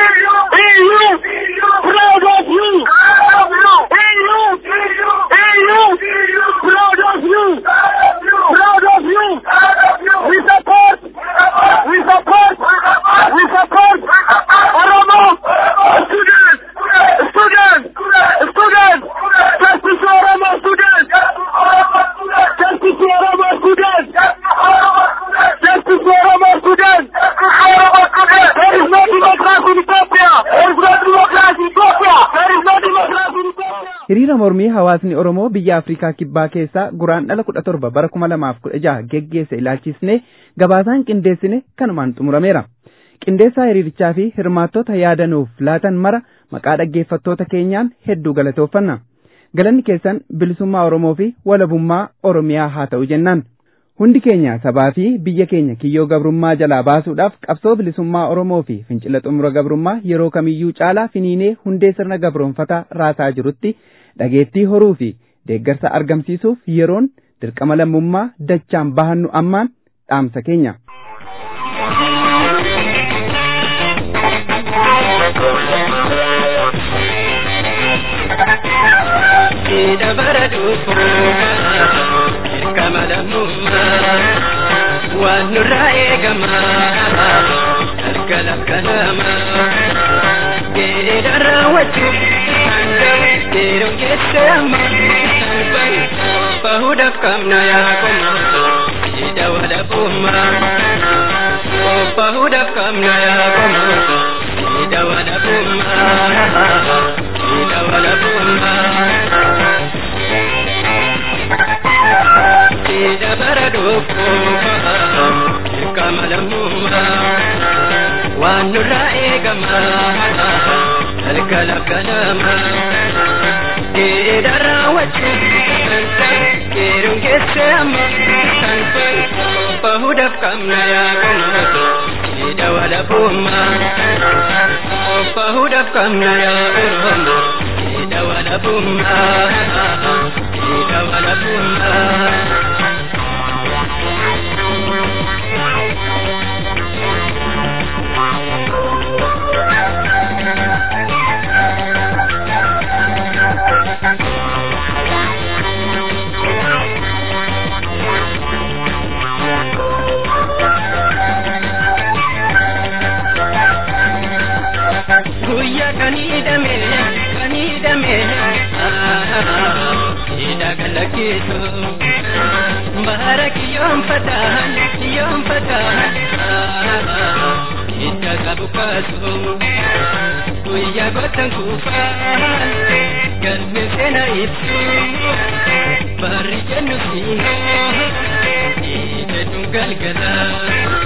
EU, proud of you. EU, EU, proud of you. Proud of you. We support, we support, we support Oromo students, students, students, justice for Oromo students, justice for Oromo students, justice for Oromo students. There is no democracy in Ethiopia. There is no democracy in Ethiopia. There is no democracy in Ethiopia. Hiriira mormii hawaasni Oromoo biyya Afrikaa Kibbaa keessaa guraandhala kudha torba bara kuma lamaaf kudha jaha geggeesse ilaalchisne gabaasaan qindeessine kanumaan xumurameera. Qindeessaa hiriirichaa fi hirmaattota yaadanuuf laatan mara maqaa dhaggeeffattoota keenyaan hedduu galatooffanna. Galanni keessan bilisummaa Oromoo fi walabummaa Oromiyaa haa ta'u jennaan. Hundi keenya sabaa fi biyya keenya kiyyoo gabrummaa jalaa baasuudhaaf qabsoo bilisummaa Oromoo fi fincila xumura gabrummaa yeroo kamiyyuu caalaa finiinee hundee sirna gabroonfataa raasaa jirutti dhageettii horuu fi deeggarsa argamsiisuuf yeroon dirqama lammummaa dachaan bahannu ammaan dhaamsa keenya. dabara dhufuuma dirqama lammummaa waan nurraa eegama harka lakkanama geedha raawwachuuf yeroo keessa amma bahuudhaaf qabna yaa qoma geedha walabummaa bahuudhaaf qabna yaa qoma geedha walabummaa geedha walabummaa. Ida baraduufuuma dirqama lammummaa waan nurraa eegama halka lakkanama ida raawwachuuf yeroon keessa amma kan bahuudhaaf qabna yaa qomoota ida walabummaa bahuudhaaf qabna yaa oromoo ida walabummaa ida walabummaa. guyyaa kanii dhame kanii dhame ida galakiisu bahara kiyyoon fataan kiyyoon fataan ida qabu kaasu guyyaa gootan kuufaan galme seena ibsu barri jennu siinoo ida dun galgalaa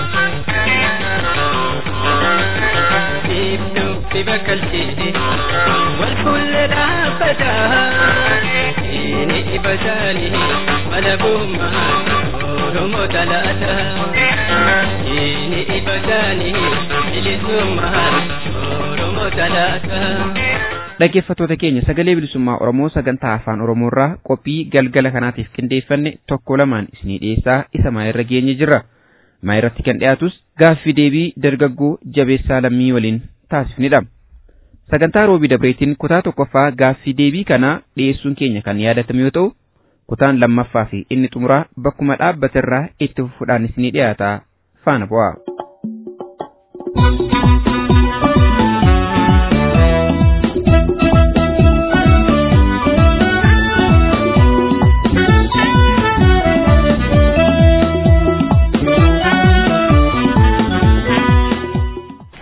ibnu bibakalchee wal fuulle dhaabbataa inni ibasaanii malabummaa oromoo talaata inni ibasaanii bilisummaa oromoo talaata. Dhaggeeffattoota keenya sagalee bilisummaa Oromoo sagantaa afaan Oromoo irraa qophii galgala kanaatiif qindeeffanne tokko lamaan isinii dhiyeessaa isa maayirra geenye jirra. Maayirratti kan dhiyaatus gaaffii deebii dargaggoo jabeessaa lammii waliin taasifnidha. Sagantaa roobii dabreetiin kutaa tokkoffaa gaaffii deebii kanaa dhiyeessuun keenya kan yaadatame yoo ta'u, kutaan lammaffaa fi inni xumuraa bakkuma dhaabbaterraa itti fufuudhaan isinii dhiyaata faana bu'aa.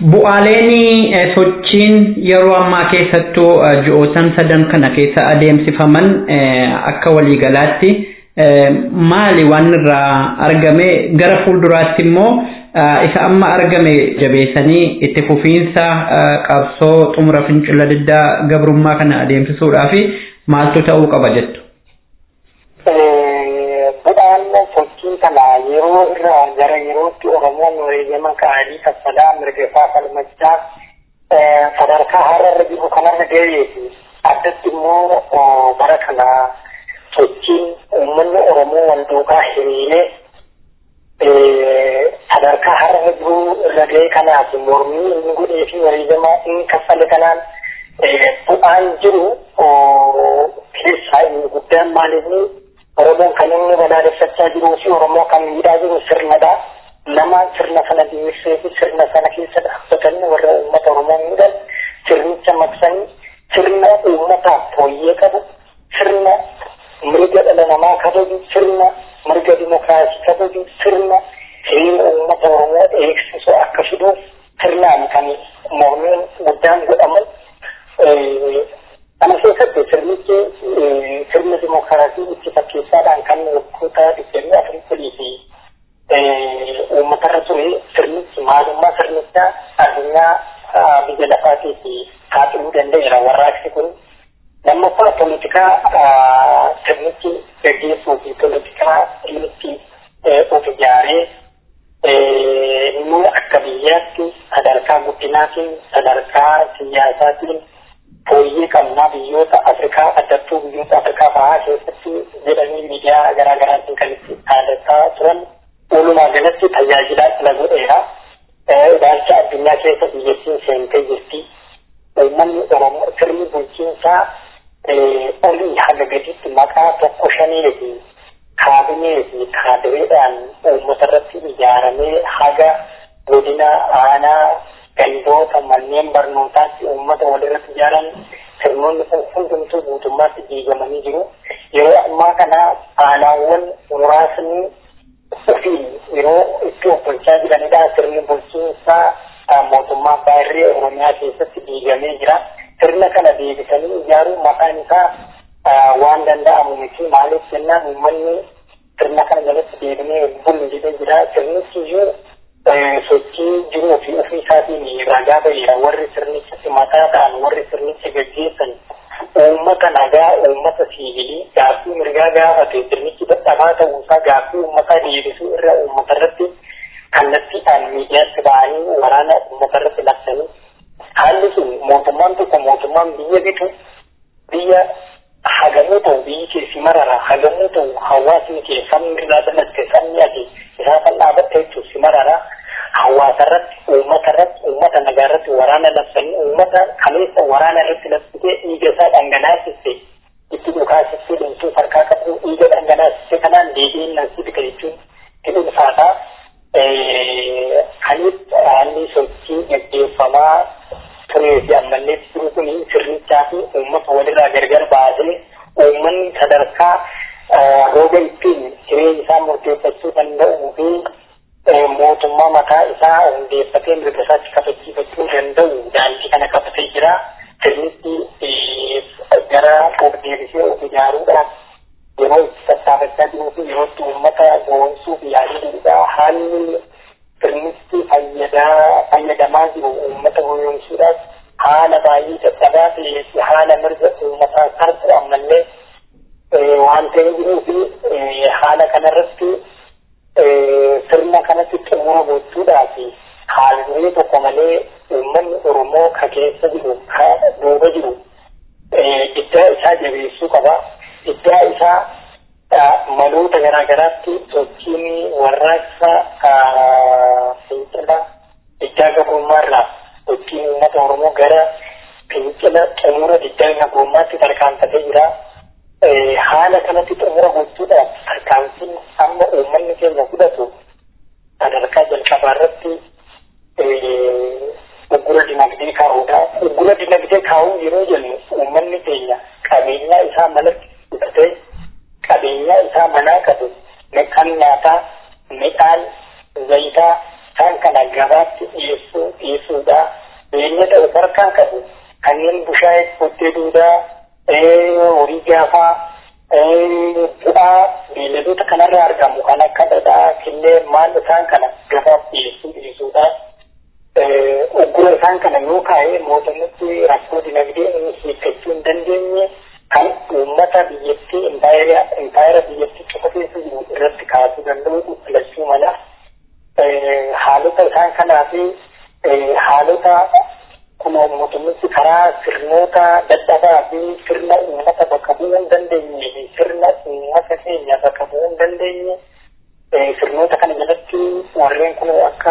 Bu'aaleen sochiin yeroo ammaa keessattuu ji'ootan sadan kana keessa adeemsifaman akka waliigalaatti maali waan irraa argame gara fuulduraatti immoo isa amma argame jabeessanii itti fufiinsa qabsoo xumura fincila diddaa gabrummaa kana adeemsisuudhaaf maaltu ta'uu qaba jettu. Bu'aan sochii kana yeroo irraa gara yerootti Oromoon wareegama qaanii kaffalaa mirgafaa falmachaa sadarkaa har'arra jiru kanarra ga'eeti. Addatti immoo bara kana sochiin uummanni Oromoo wal duukaa hiriiree sadarkaa har'arra jiru irra ga'e kanaaf mormii inni godhee fi wareegama inni kaffale kanaan bu'aan jiru keessaa inni guddaan maalinni Oromoon kan inni balaaleffachaa jiruu fi Oromoo kan miidhaa jiru sirnadha. Nama sirna sana dimirsee fi sirna sana keessa dhaabbatanii warra uummata Oromoo miidhan sirnicha maqsanii sirna uummataaf fooyyee qabu sirna mirga dhala namaa kabaju sirna mirga dimokiraasii kabaju sirna hiriira uummata Oromoo eegsisu akka fiduuf sirnaan kan mormiin guddaan godhaman Kana keessatti sirnichi sirna dimokiraasii itti fakkeessaadhaan kan waggoota digdamii afurii sadii fi uummatarra ture sirnichi maalummaa sirnichaa addunyaa biyya lafaatiif saaxiluu danda'eera warraaqsi kun lammaffaa poolitikaa sirnichi gaggeessuu fi poolitikaa inni of ijaaree inni akka biyyaatti sadarkaa guddinaatiin sadarkaa siyaasaatiin fooyyee qabnaa biyyoota Afrikaa addattuu biyyoota Afrikaa bahaa keessatti jedhanii miidiyaa garaa garaatiin kan itti dhaadataa turan walumaa galatti tajaajilaa sila godheera. Ilaalcha addunyaa keessa biyyattiin seentee jirti. Uummanni Oromoo sirni bulchiinsaa olii haga gaditti maqaa tokko shanii fi kaabinee fi kaadireedhaan uummata irratti ijaaramee haga godina aanaa gandoota manneen barnootaatti uummata walirratti ijaaran sirnoonni kun hundumtuu guutummaatti diigamanii jiru. Yeroo ammaa kana aanaawwan muraasni ofii yeroo itti of bulchaa jiranidha. Sirni bulchiinsaa mootummaa baay'ee Oromiyaa keessatti diigamee jira. Sirna kana deebisanii ijaaruun maqaan isaa waan danda'amu miti. Maaliif jennaan uummanni sirna kana jalatti deebinee bullu jedhee jira. Sirnichi iyyuu sochii jiruu fi ofii isaatiin ragaa ba'eera warri sirnichatti mataa ta'an warri sirnicha gaggeessan uummata nagaa uummata siivilii gaaffii mirgaa gaafate sirnichi dadhabaa ta'uusaa gaaffii uummataa deebisuu irra uummata irratti kallattiidhaan miidiyaatti ba'anii waraana uummata irratti labsanii haalli sun mootummaan tokko mootummaan biyya bitu biyya hagamuu ta'u biyyi keessi marara hagamuu ta'u hawaasni kee sabni irraa dhalatte sabni ati isaa kan dhaabatte jechuun si marara hawaasa irratti uummata irratti uummata nagaa irratti waraana labsanii uummata kaleessa waraana irratti labsitee dhiiga isaa dhangalaasiste itti dhukaasiste dhumtuu farkaa qabu dhiiga dhangalaasiste kanaan deebiin nansi bika jechuun itti ulfaataa kanis haalli sochii gaggeeffamaa turee fi ammallee jiru kun sirnichaa fi uummata walirraa gargar baasee uummanni sadarkaa rooba ittiin jireenya isaa murteeffachuu danda'uu fi mootummaa mataa isaa hundeeffatee mirga isaatti kabachiifachuu danda'u daandii kana qabatee jira. Sirnichi gara of deebisee of ijaaruudhaaf yeroo itti sassaabachaa jiruu fi yeroo itti uummata goonsuu fi yaadudha. Haalli sirnichi fayyadaa fayyadamaa jiru uummata goyoomsuudhaaf haala baay'ee dadhabaa ta'ee fi haala mirga uummataa sarfu ammallee waan ta'ee jiruu fi haala kanarratti sirna kanatti xumura gochuudhaaf haalli tokko malee uummanni Oromoo ka keessa jiru ka duuba jiru iddaa isaa jabeessuu qaba. Iddaa isaa maloota garaa garaatti sochiin warraaqsa fincila iddaa gabrummaarraa sochiin uummata Oromoo gara fincila xumura iddaa gabrummaatti tarkaanfatee jira. haala kanatti xumura gochuudhaaf tarkaanfiin amma uummanni keenya fudhatu sadarkaa jalqabaa irratti uggura dinagdee kaa'uudha. Uggura dinagdee kaa'uu yeroo jennu uummanni keenya qabeenyaa isaa manatti fudhatee qabeenyaa isaa manaa qabu kan nyaataa, midhaan, zayitaa, kan isaan kana gabaatti dhiyeessuu dhiyeessuudha beeylada of harkaa qabu kanneen bushaayee qottee duudaa horii gaafaa bu'aa beeyladoota kanarraa argamu kan akka dhadhaa killee maal isaan kana gabaaf dhiyeessuu dhiyeessuudha uggura isaan kana yoo kaa'ee mootummaatti rakkoo dinagdee hiikkachuu hin dandeenye kan uummata biyyattii impaayera biyyattii qofa keessa jiru irratti kaasuu danda'u filachuu mala haalota isaan kanaa fi haalota kuma mootummaatti karaa sirnoota dadhabaa fi sirna uummata bakka bu'uu hin dandeenye fi sirna uummata keenya bakka bu'uu hin dandeenye sirnoota kana jalatti warreen kun akka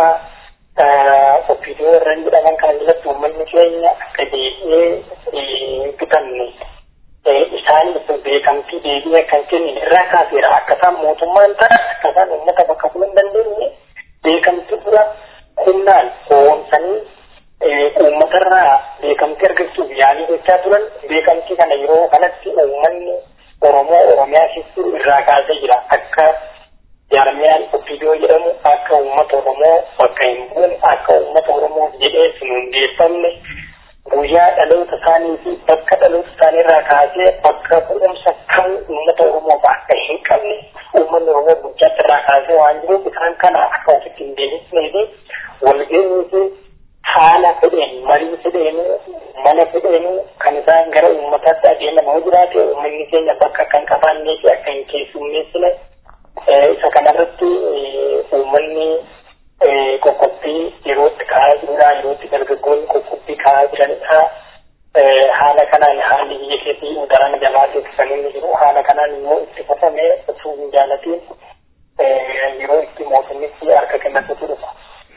ofiidoo warreen jedhaman kana jalatti uummanni keenya akka deebi'ee bitanne isaan beekamtii deebi'ee kan kennin irraa kaaseera akka isaan mootummaan ta'a akka isaan uummata bakka bu'uu hin dandeenye beekamtii dura humnaan hoomsanii uummatarraa beekamtii argachuuf yaalii gochaa turan beekamtii kana yeroo kanatti uummanni Oromoo Oromiyaa keessatti irraa kaasee jira akka jaarmiyaan ofiidoo jedhamu akka uummata Oromoo bakka hin buune akka uummata Oromoo jedhee sun hundeeffamne guyyaa dhaloota isaanii fi bakka dhaloota isaanii irraa kaasee bakka bu'umsa kan uummata Oromoo akka hin qabne uummanni Oromoo guddaatti irraa kaasee waan jiruuf isaan kana akka ofitti hin deebisnee fi walgeenyii fi haala fedheen marii fedheen mana fedheen kan isaan gara uummataatti adeemamaa jiraate uummanni keenya bakka kan qabaannee fi akka hin keessummeessine isa kanarratti uummanni qoqqobbii yerootti ka'aa jirudha yerootti dargaggoonni qoqqobbii ka'aa jiranidha. Haala kanaan haalli biyya keessatti daran jabaateef kan inni jiru haala kanaan immoo itti fufamee osoo hin jaalatiin yeroo itti mootummichi harka kennatutu dhufa.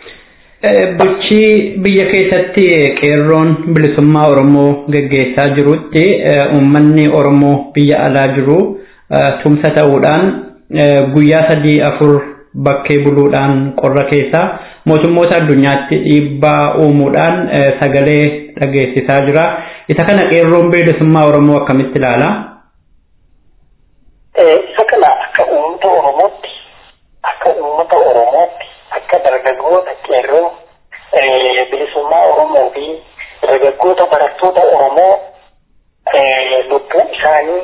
Bulchii biyya keessatti qeerroon bilisummaa Oromoo gaggeessaa jirutti uummanni Oromoo biyya alaa jiru tumsa ta'uudhaan guyyaa sadii afur bakkee buluudhaan qorra keessaa mootummoota addunyaatti dhiibbaa uumuudhaan sagalee dhageessisaa jira. Isa kana qeerroon bilisummaa Oromoo akkamitti ilaala? Isa kana akka uummata Oromootti akka uummata Oromootti akka dargaggoota qeerroo bilisummaa Oromoo fi dargaggoota barattoota Oromoo lubbuu isaanii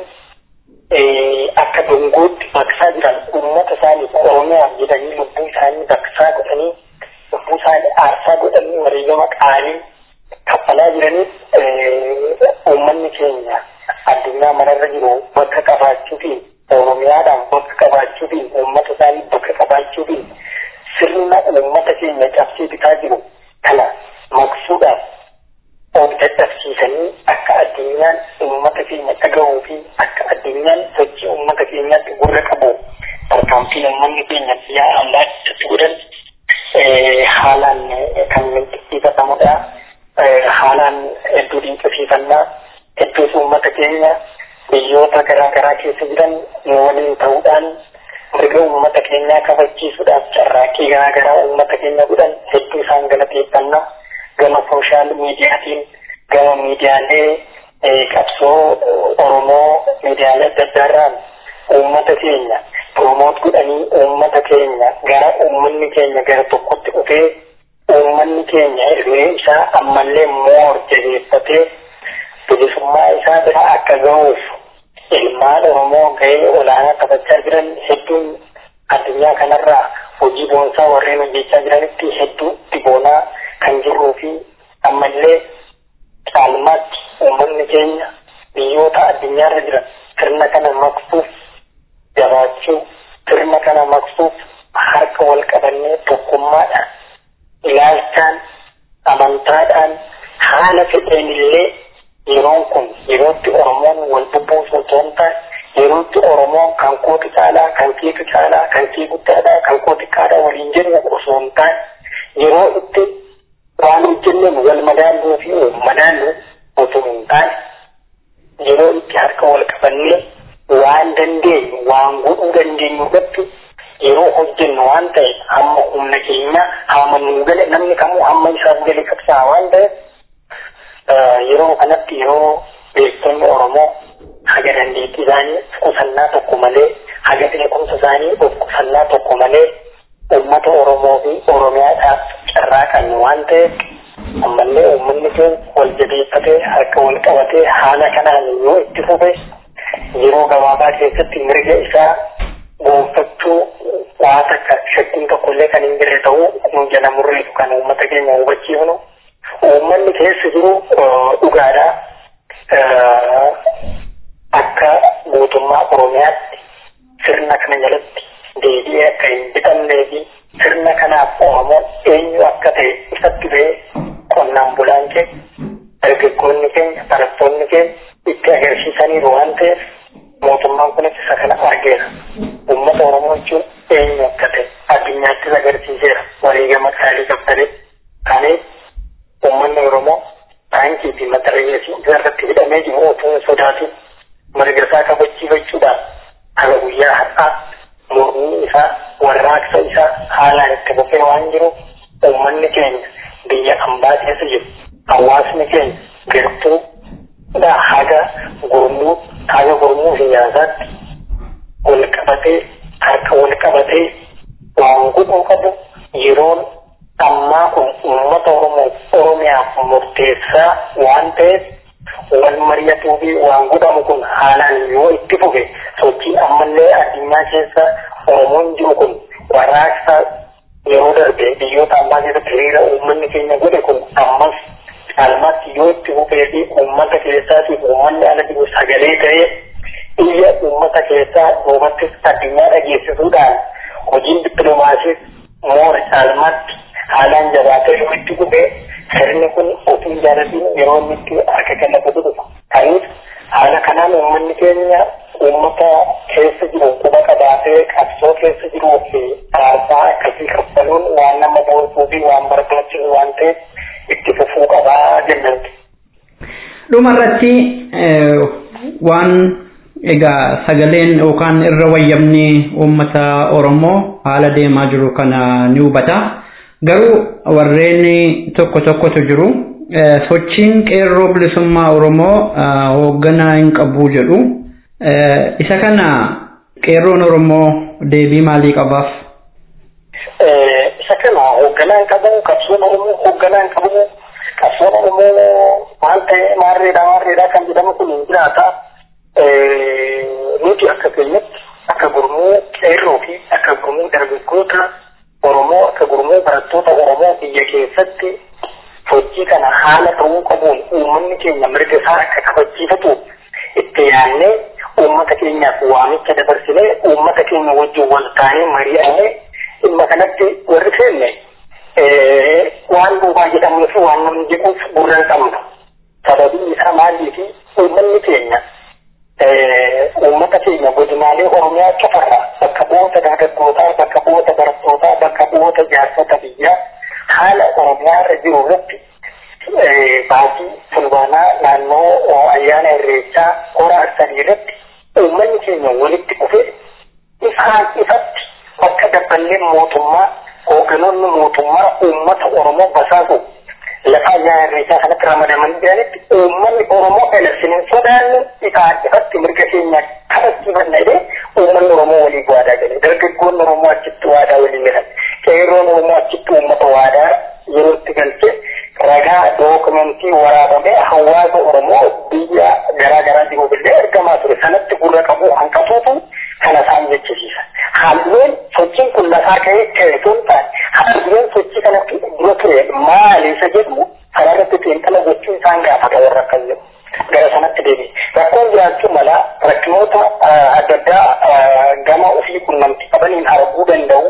akka dungootti baqsaa jiran uummata isaaniif Oromiyaaf jedhanii lubbuu isaanii baqsaa godhanii lubbuu isaanii aarsaa godhanii wareegama qaalii kaffalaa jiraniif uummanni keenya addunyaa mararra jiru bakka qabaachuutiin Oromiyaadhaan bakka qabaachuutiin uummata isaanii bakka qabaachuutiin sirna uummata keenya cabsee bitaa jiru kana maqsuudhaaf of dadhabsiisanii akka addunyaan uummata keenya dhagahuu fi akka addunyaan sochii uummata keenyaatti gurra qabu tarkaanfii uummanni keenya biyya alaa itti godhan haalaan kan dinqisiifatamudha. Haalaan hedduu dinqisiifannaa hedduus uummata keenya biyyoota garaa garaa keessa jiran waliin ta'uudhaan mirga uummata keenyaa kabachiisuudhaaf carraaqqii garaa garaa uummata keenya godhan hedduu isaan galateeffannaa gama sooshaal miidiyaatiin gama miidiyaalee qabsoo Oromoo miidiyaalee adda addaarraan uummata keenya promoot godhanii uummata keenya gara uummanni keenya gara tokkotti dhufee uummanni keenya hirree isaa ammallee moor jabeeffatee bilisummaa isaa bira akka ga'uuf ilmaan Oromoo gahee olaanaa taphachaa jiran hedduun addunyaa kanarraa hojii boonsaa warreen hojjechaa jiranitti hedduu diboonaa kan jirruu fi ammallee caalmaatti uummanni keenya biyyoota addunyaarra jiran sirna kana maqsuuf jabaachuu sirna kana maqsuuf harka wal qabannee tokkummaadhaan ilaalchaan amantaadhaan haala fedheen illee yeroon kun yerootti Oromoon wal bubbuusu otoo hin taane yerootti Oromoon kan kooti caalaa kan keetu caalaa kan kee guddaadhaa kan kooti xiqqaadhaa waliin jedhu osoo hin taane yeroo itti waan hojjenneen wal madaalluu fi madaallu otoo hin taane yeroo itti harka wal qabannee waan dandeenyu waan godhuu dandeenyu irratti yeroo hojjennu waan ta'e hamma humna keenya hamma nuu gale namni kamuu hamma isaaf gale qabsaa waan ta'eef yeroo kanatti yeroo beektonni Oromoo haga dandeettii isaanii qusannaa tokko malee haga beekumsa isaanii of qusannaa tokko malee uummata Oromoo fi Oromiyaadhaaf waan ta'eef ammallee uummanni keenya wal jabeeffatee harka wal qabatee haala kanaan yoo itti fufe yeroo gabaabaa keessatti mirga isaa gonfachuu waa takka shakkiin tokkollee kan hin jirre ta'uu nu jala murreetu kan uummata keenya hubachiifnu uummanni keessa jiru dhugaadha akka mootummaa oromiyaatti sirna kana jalatti deebi'ee akka hin bitamnee fi sirna kanaaf oromoon eenyu akka ta'e ifatti ba'ee qonnaan bulaan keenya dargaggoonni keenya barattoonni keenya itti agarsiisaniiru waan ta'eef mootummaan kunis isa kana argeera uummata oromoo jechuun eenyu akka ta'e addunyaattis agarsiiseera wareegama qaalii qabtanii kanaaf uummanni oromoo taankii fi matarreessii irratti hidhamee jiru otoo hin sodaatin mirga isaa kabachiifachuudhaan haga guyyaa har'aa mormii isaa warraaqsa isaa haalaan itti fufee waan jiruuf uummanni keenya biyya ambaa keessa jiru hawaasni keenya gartuu haga gurmuu haga gurmuu siyaasaatti wal qabatee harka wal qabatee waan godhuu qabu yeroon ammaa kun uummata oromoo oromiyaaf murteessaa waan ta'eef wal mari'atuu fi waan godhamu kun haalaan yoo itti fufe sochii ammallee addunyaa keessa oromoon jiru kun warraaqsa yeroo darbe biyyoota ambaa keessatti hiriira uummanni keenya godhe kun ammas caalmaatti yoo itti fufee fi uummata keessaatiif uummanni ala jiru sagalee ta'ee iyya uummata keessaa duubattis addunyaa dhageessisuudhaan hojiin dippiloomaasiis moora caalmaatti haalaan jabaatee yoo itti fufee sirni kun ofii jaalatiin yeroo inni itti harka kennatu dhufa. Kanaaf haala kanaan uummanni keenya uummata keessa jiru quba qabaatee qabsoo keessa jiruu fi aarsaa akkasii kaffaluun waan nama boonsuu fi waan barbaachisu waan ta'eef itti fufuu qabaa jennanti. Dhumarratti waan egaa sagaleen yookaan irra wayyamni uummata Oromoo haala deemaa jiru kana ni hubata. Garuu warreen tokko tokkotu jiru. Sochiin qeerroo bilisummaa Oromoo hoogganaa hin qabu jedhu. Isa kana qeerroon Oromoo deebii maalii qabaaf? Isa kana hoogganaa hin qabu, qabsoon Oromoo hoogganaa hin qabu, qabsoon Oromoo maal ta'e maarreedha maarreedha kan jedhamu kun hin jiraata. Nuti akka keenyatti akka gurmuu qeerroo fi akka gurmuu dargaggoota Oromoo akka gurmuu barattoota Oromoo biyya keessatti sochii kana haala ta'uu qabuun uummanni keenya mirga isaa akka kabachiifatu itti yaadnee uummata keenyaaf waamicha dabarsinee uummata keenya wajjin wal taanee mari'annee dhimma kanatti warri seenne waan duubaa jedhamuu fi waan namni jedhuuf gurra hin qabnu. Sababiin isaa maalii fi uummanni keenya uummata keenya godinaalee Oromiyaa cufarraa bakka bu'oota dargaggootaa, bakka bu'oota barattootaa, bakka bu'oota jaarsota biyyaa haala Oromiyaa irra jiru irratti baasii fulbaanaa naannoo ayyaana irreechaa hora arsadii irratti uummanni keenya walitti dhufe ifaan ifatti bakka dabballeen mootummaa hoogganoonni mootummaa uummata Oromoo basaasu lafa ayyaana irreechaa kanatti ramadaman jiranitti uummanni Oromoo eleksiniin sodaannu ifaan ifatti mirga keenya kabachiifanna jedhee uummanni Oromoo walii waadaa gale dargaggoonni Oromoo achitti waadaa walii galan qeerroon Oromoo achitti uummata waadaa yeroo itti galche ragaa dookumentii waraabamee hawaasa Oromoo biyya garaa garaa jiruuf illee ergamaa ture sanatti gurra qabu hanqatuutu kana isaan jechisiisa. Halluun sochiin kun lafaa ka'ee ka'e sun taane halluun sochii kanatti dura ture maali isa jedhu kanarratti xiinxala gochuun isaan gaafata warra akkas jedhu. Gara sanatti deebi'e. Rakkoon jiraachuu mala rakkinoota adda addaa gama ofii qunnamtii qabaniin arguu danda'u.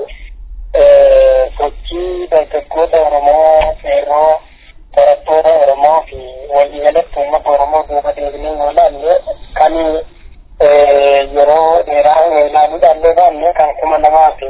Sochii dargaggoota Oromoo qeerroo barattoota Oromoo fi waliigalatti uummata Oromoo duuba deebinee yoo ilaalle kan yeroo dheeraa ilaaluudhaan ilaalle kan kuma lamaa fi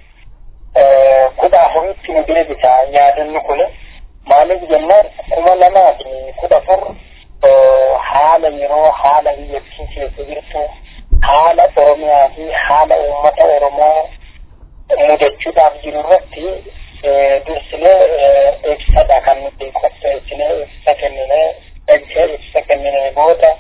kudha afuritti nu deebisa yaadanni kun maaliif jennaan kuma lamaa fi kudha afur haala yeroo haala biyyattii keessa jirtu haala Oromiyaa fi haala uummata Oromoo mudachuudhaaf jiru irratti dursinee ibsadha kan nuti qopheessinee ibsa kenninee dhagee ibsa kenninee booda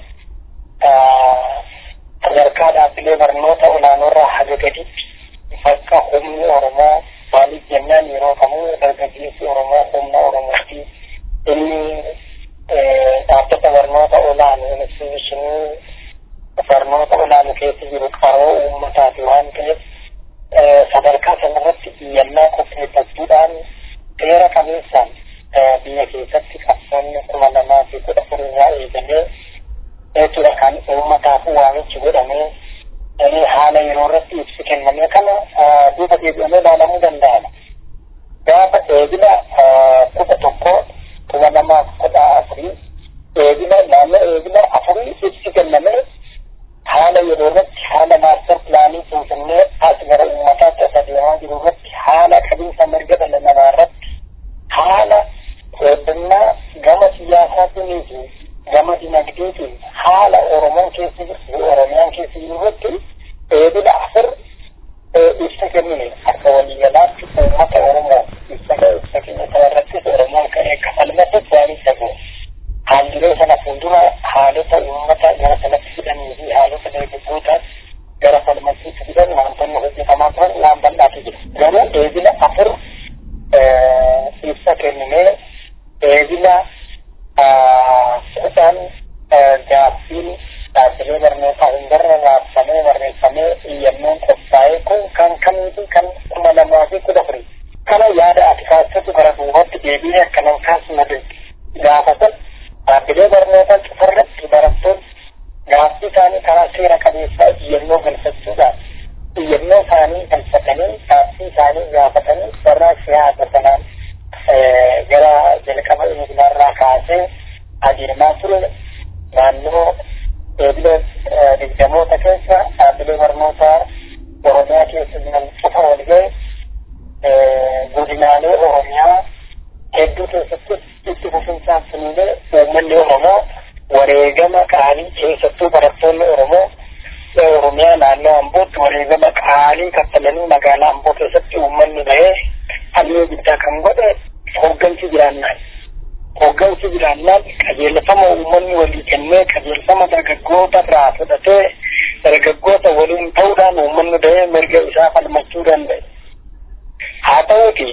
sadarkaa dhaabbilee barnoota olaanoorraa haga gaditti bakka humni Oromoo maaliif jennaan yeroo kamuu dargaggeessi Oromoo humna Oromoo inni dhaabbata barnoota olaanu instituushinii barnoota olaanu keessa jiru qaroo uummataati waan ta'eef sadarkaa sanarratti biyyannaa qopheeffachuudhaan seera qabeessaan biyya keessatti qabsoonni kuma lamaa fi kudha afur irraa eegalee jechuudha kan uummataaf waamichi godhamee haala yeroo irratti ibsi kenname kana duuba deebi'amee ilaalamuu danda'ama. Gaafa eegila kudha tokko kuma lamaaf kudha afurii eegila naannoo eegila afurii ibsi kenname haala yeroo irratti haala maastar pilaanii finfinnee as gara uummataatti as adeemaa jiru irratti haala qabiinsa mirga dhala namaa irratti haala heddummaa gama siyaasaatiin fi gama dinagdeetiin haala oromoon keessa jiru oromiyaan keessa jiru irratti eebila afur ibsa kennine akka waliigalaatti uummata oromoo ibsa ibsa keenya sana irrattis oromoon ka'ee kafalmatis waan ibsa ga'u haaldiree sana fuuldura haalota uummata gara sanatti fidanii fi haalota dargaggootaas gara falmattiitti fidan wantoonni hojjetamaa turan waan bal'aatu jira garuu eebila afur ibsa kenninee eebila kudhan gaaffiin dhaabbilee barnootaa hundarra raabsamee barreeffamee iyyannoon qophaa'ee kun kan kamiiti kan kuma lamaa fi kudha afurii kana yaada ati kaasatu gara duubatti deebi'ee akka nan kaasuma gaafatan dhaabbilee barnootaa cufarratti barattoonni gaaffii isaanii karaa seera qabeessaa iyyannoo galfachuudhaan iyyannoo isaanii galfatanii gaaffii isaanii gaafatanii warraa siyaasa sanaan gara jalqaba eeglaarraa kaasee adeemaa ture naannoo eeglee digdamoota keessa dhaabbilee barnootaa oromiyaa keessa jiran cufa wal ga'e godinaalee oromiyaa hedduu keessattis itti fufinsaan suniilee uummanni oromoo wareegama qaalii keessattuu barattoonni oromoo oromiyaa naannoo ambootti wareegama qaalii kaffalanii magaalaa amboo keessatti uummanni bahee halluu guddaa kan godhe hooggansi jiraannaan hooggansi jiraannaan qajeelfama uummanni walii kennee qajeelfama dargaggoota irraa fudhatee dargaggoota waliin ta'uudhaan uummanni bahee mirga isaa falmachuu danda'e haa ta'uuti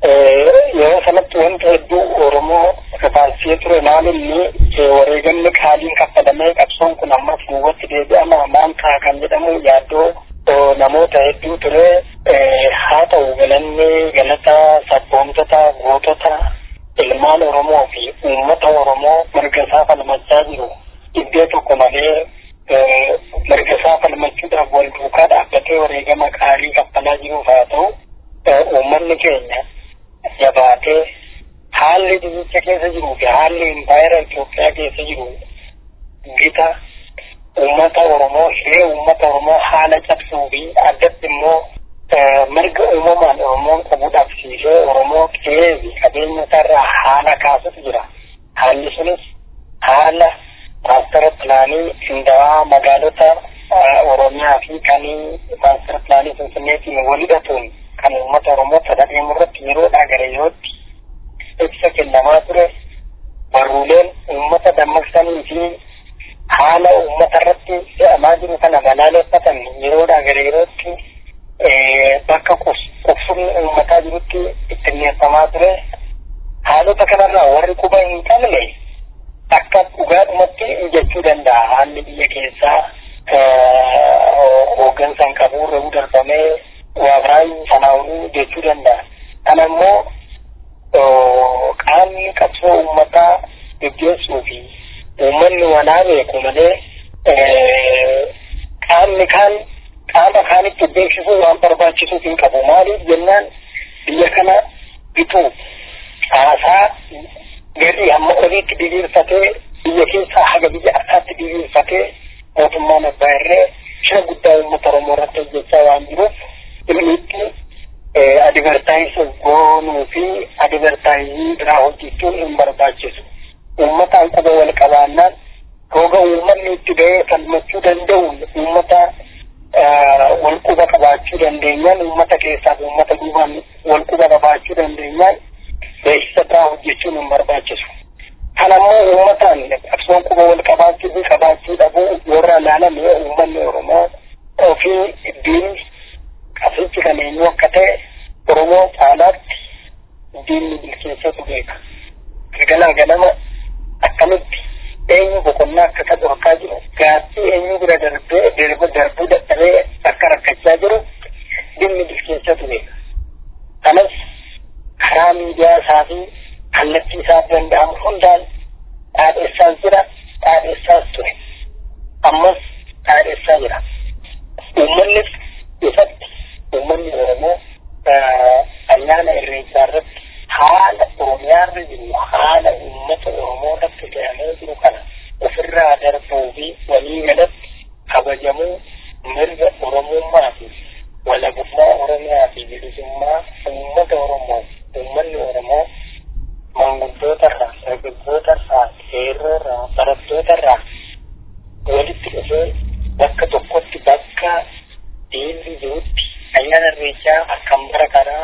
yeroo sanatti wanta hedduu oromoo kafaalsee ture maalinni wareegamni qaaliin kaffalamee qabsoon kun ammas duubatti deebi'ama maal ta'a kan jedhamu yaaddoo namoota hedduu ture haa ta'u galanni galata sabboomtota gootota ilmaan oromoo fi uummata oromoo mirga isaa falmachaa jiru iddoo tokko malee mirga isaa falmachuudhaaf wal duukaa dhaabbatee wareegama qaalii kaffalaa jiruuf haa ta'u uummanni keenya jabaatee haalli biyyicha keessa jiruu fi haalli impaayera Itoophiyaa keessa jiru gita uummata Oromoo hiree uummata Oromoo haala cabsuu fi addatti immoo mirga uumamaan Oromoon qabu dhabsiisee Oromoo qe'ee fi qabeenya isaarraa haala kaasutu jira. Haalli sunis haala maastara pilaanii qindaa'aa magaalota Oromiyaa fi kan maastara pilaanii Finfinneetiin wal hidhatuun kan uummata Oromoo sadaqeemu irratti yeroodhaa gara yerootti ibsa kennamaa ture barruuleen uummata dammaqsanii fi haala uummata irratti fe'amaa jiru kana balaaleffatan yeroodhaa gara yerootti bakka qubsumni uummataa jirutti itti dhiyeeffamaa ture haalota kanarraa warri quba hin qabne akka dhugaadhumatti jechuu danda'a haalli biyya keessaa hooggansaan qabu irra darbamee waa baay'ee sanaa'uu jechuu danda'a. Kana immoo qaamni qabsoo uummataa gaggeessuu fi uummanni walaa beeku malee qaamni kaan qaama kaanitti beeksisuu waan barbaachisuuf hin qabu. Maaliif jennaan biyya kana bituu caasaa gadii hamma oliitti diriirfatee biyya keessaa haga biyya alaatti diriirfatee mootummaan abbaa irree shira guddaa uummata Oromoo irratti hojjechaa waan jiruuf dhimmiitti adivertaayisii goonuu fi adivertaayizii biraa hojjechuun hin barbaachisu. Uummataan quba wal qabaannaan roga uummanni itti ba'ee falmachuu danda'uun uummata wal quba qabaachuu dandeenyaan uummata keessaaf uummata duubaan wal quba qabaachuu dandeenyaan beeksisa biraa hojjechuun hin barbaachisu. Kan ammoo uummataan qabsoon quba wal qabaachuu fi qabaachuu dhabuu warra ilaalame uummanni Oromoo ofii diinni qabsichi kan eenyu akka ta'e Oromoo caalaatti diinni bilcheessatu beeka. galaa ganama akkamitti eenyu boqonnaa akka qabu akka jiru gaaffii eenyu bira darbee darba darbuu dadhabee akka rakkachaa jiru dhimmi bilcheessatu beeka. Kanas karaa miidiyaa isaa fi kallattii isaaf danda'amu hundaan dhaadheessaa jira dhaadheessaas ture. Ammas dhaadheessaa jira. Uummannis ifatti uummanni Oromoo ayyaana irreechaa irratti haala Oromiyaarra jiru haala uummata Oromoo irratti fe'amee jiru kana ofirraa darbuu fi walii galatti kabajamuu mirga Oromummaa fi walabummaa Oromiyaa fi bilisummaa uummata Oromoo uummanni Oromoo maanguddoota irraa dargaggoota irraa qeerroo irraa barattoota irraa walitti dhufee bakka tokkotti bakka diinni jirutti ayyaana irreechaa akkam bara kanaa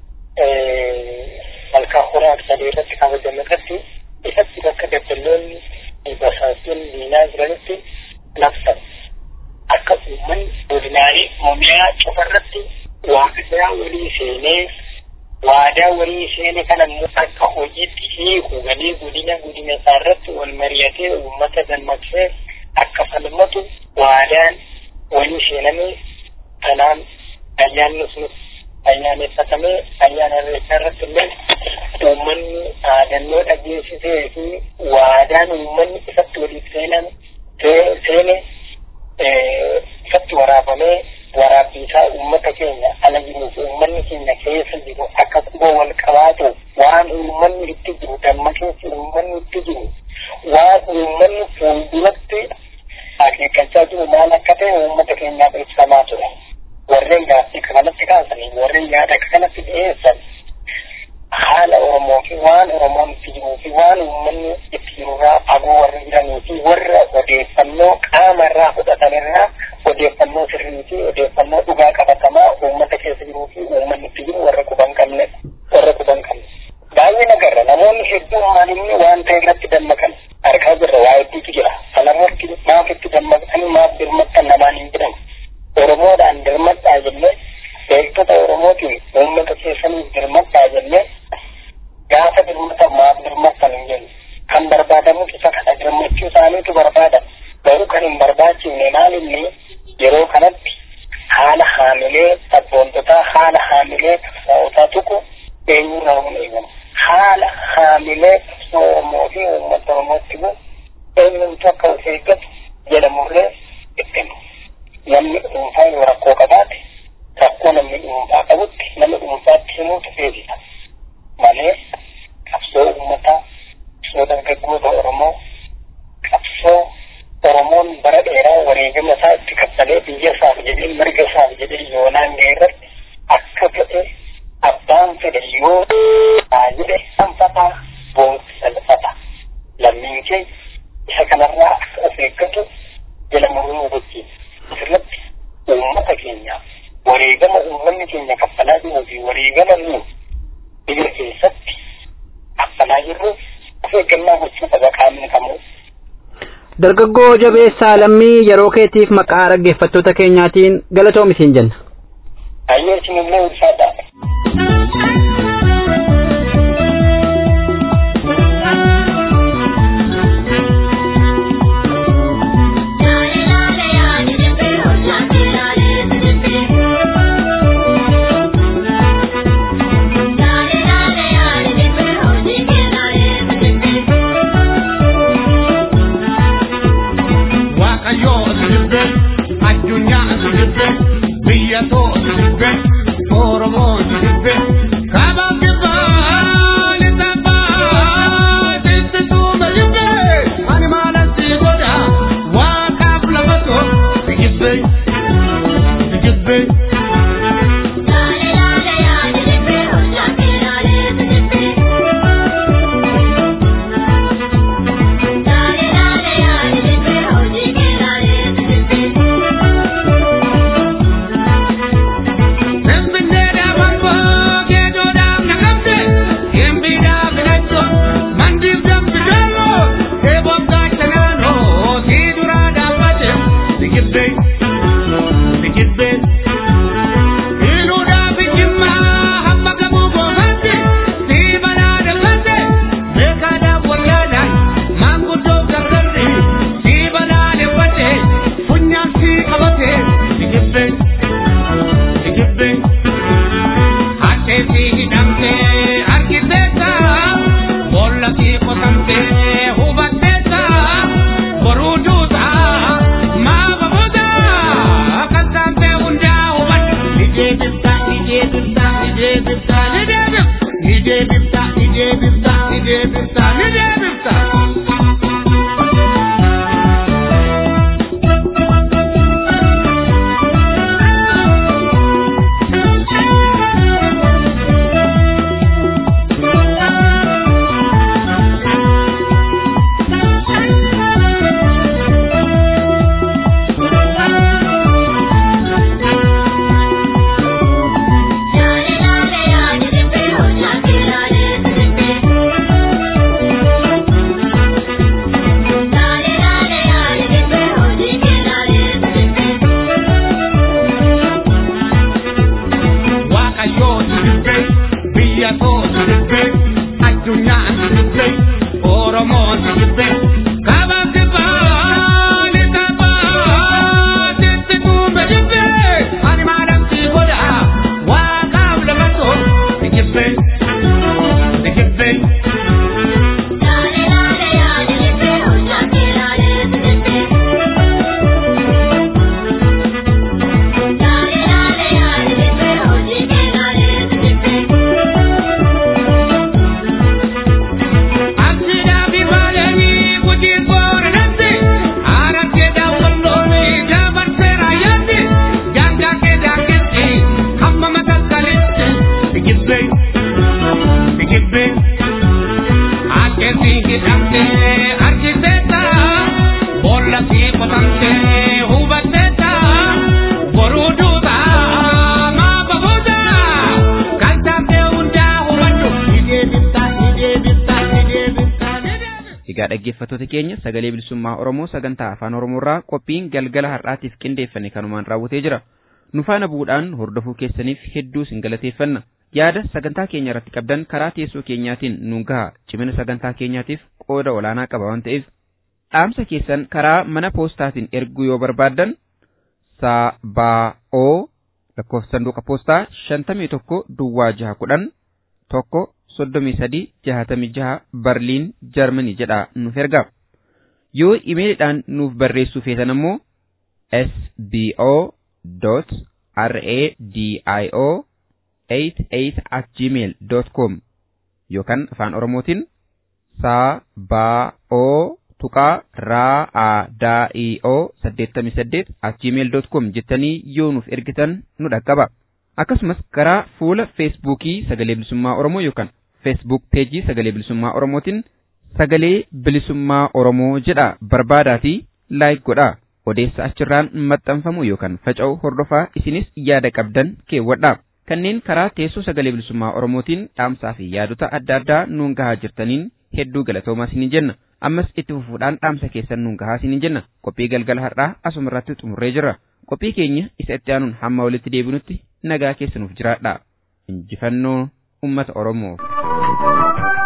malkaa horaa sadii irratti kabajame irratti ifatti bakka dabbaloonni basaasuun diinaa jiranitti labsan akka uummanni godinaalee Oromiyaa cufa irratti waaqessaa walii seenee waadaa walii seene kana immoo akka hojiitti hiiku galee godina godina isaa irratti wal mari'atee uummata dammaqsee akka falmatu waadaan walii seenamee kanaan ayyaanni sunis ayyaaneffatamee ayyaana irreechaa irratti illee uummanni dhaadannoo dhageessisee fi waadaan uummanni ifatti waliif seenan seene ifatti waraabamee waraabbiisaa uummata keenya ala jiruuf uummanni keenya keessa jiru akka quba wal qabaatu waan uummanni itti jiru dammaqinsi uummanni itti jiru waan uummanni fuulduratti akeekkachaa jiru maal akka ta'e uummata keenyaaf ibsamaa ture. warreen gaaffii kanatti kaasanii warreen yaada kanatti dhiyeessan haala Oromoo fi waan Oromoon itti jiruu fi waan uummanni itti jirurraa fagoo warra jiranii fi warra odeeffannoo qaama irraa fudhatan irraa odeeffannoo sirrii fi odeeffannoo dhugaa qabatamaa uummata keessa jiruu fi uummanni itti jiru warra quban qabne warra quban qabne. Baay'ee nagarra namoonni hedduun maalinni waan ta'e irratti dammaqan argaa jirra waa hedduutu jira. Kanarratti maaf itti dammaqanii maaf birmattan namaan hin jedhamu. Oromoodhaan dirmadhaa jennee beektota Oromootiin uummata keessaniif dirmadhaa jennee gaafa dirmatan maaf dirmattan hin jennu. Kan barbaadamu isa kana dirmachuu isaaniitu barbaada. Garuu kan hin barbaachifne maalinni yeroo kanatti haala haamilee sabboontotaa haala haamilee qabsaa'otaa tuqu eenyurraa humna eegamu. Haala haamilee qabsoo Oromoo fi uummata Oromootti bu'u eenyumtu akka of eeggatu jedhamurree itti himu. namni dhuunfaa yoo rakkoo qabaate rakkoo namni dhuunfaa qabutti nama dhuunfaatti himuutu beekisa malee qabsoo uummataa qabsoo dargaggoota Oromoo qabsoo Oromoon bara dheeraa wareegama isaa itti kaffalee biyya isaaf jedhee mirga isaaf jedhee yoonaan ga'e irratti akka ta'e abbaan fedhe yoo haa jedhe sanfataa boonsi salphata lammiin kee isa kanarraa akka of eeggatu jala muruu hubachiisa. asirratti uummata keenya wareegama uummanni keenya kaffalaa jiruu fi wareegama nu biyya keessatti kaffalaa jirru of eeggannaa gochuu qaba qaamni kamuu. Dargaggoo jabeessaa lammii yeroo keetiif maqaa dhaggeeffattoota keenyaatiin galatoomi siin jenna. Ayyee isinillee ulfaadha. addunyaa as jibbe biyya too as jibbe oromoo as jibbe deebifta ni deebifta ni deebifta ni deebifta. Waaqayyoo dibbe biyya koo dibbe addunyaan dibbe Oromoo dibbe kaba kibbaa ni kabaa sitti kuume dibbe ani maadamsi godha waaqaaf lafatoo ni kibbe ni kibbe. Egaa dhaggeeffattoota keenya sagalee bilisummaa Oromoo sagantaa afaan Oromoorraa qophiin galgala har'aatiif qindeeffame kanumaan raawwatee jira. Nu faana bu'uudhaan hordofuu keessaniif hedduu isin galateeffanna. Yaada sagantaa keenya irratti qabdan karaa teessoo keenyaatiin nu gaha cimina sagantaa keenyaatiif qooda olaanaa qaba waan ta'eef dhaamsa keessan karaa mana poostaatiin erguu yoo barbaaddan sabaa'oo lakkoofsa sanduuqa poostaa shantamii tokko duwwaa jaha kudhan tokko soddomii sadii jahatamii jaha barliin jarmanii jedha nuuf erga yoo imeelidhaan nuuf barreessuu feetan ammoo sbo dot radio 88 at gmail dot com yookaan afaan oromootiin sabaa'oo tuqaa raa'aadaa'ioo saddeettamii saddeet at gmail dot com jettanii yoo nuuf ergitan nu dhaqqaba. Akkasumas karaa fuula feesbuukii sagalee bilisummaa Oromoo yookaan feesbuuk peejii sagalee bilisummaa Oromootiin sagalee bilisummaa Oromoo jedha barbaadaatii laayik godhaa. Odeessa achirraan maxxanfamu yookaan faca'u hordofaa isinis yaada qabdan keewwadhaa. Kanneen karaa teessoo sagalee bilisummaa Oromootiin dhaamsaa fi yaadota adda addaa nuun gahaa jirtaniin hedduu galatoomaa isiniin jenna. Ammas itti fufuudhaan dhaamsa keessan nuun gahaa isiniin jenna. Qophii galgala har'aa asuma irratti xumurree jirra. Qophii keenya isa itti aanuun hamma walitti deebinutti nagaa keessanuuf jiraadha. Injifannoo uummata Oromoof.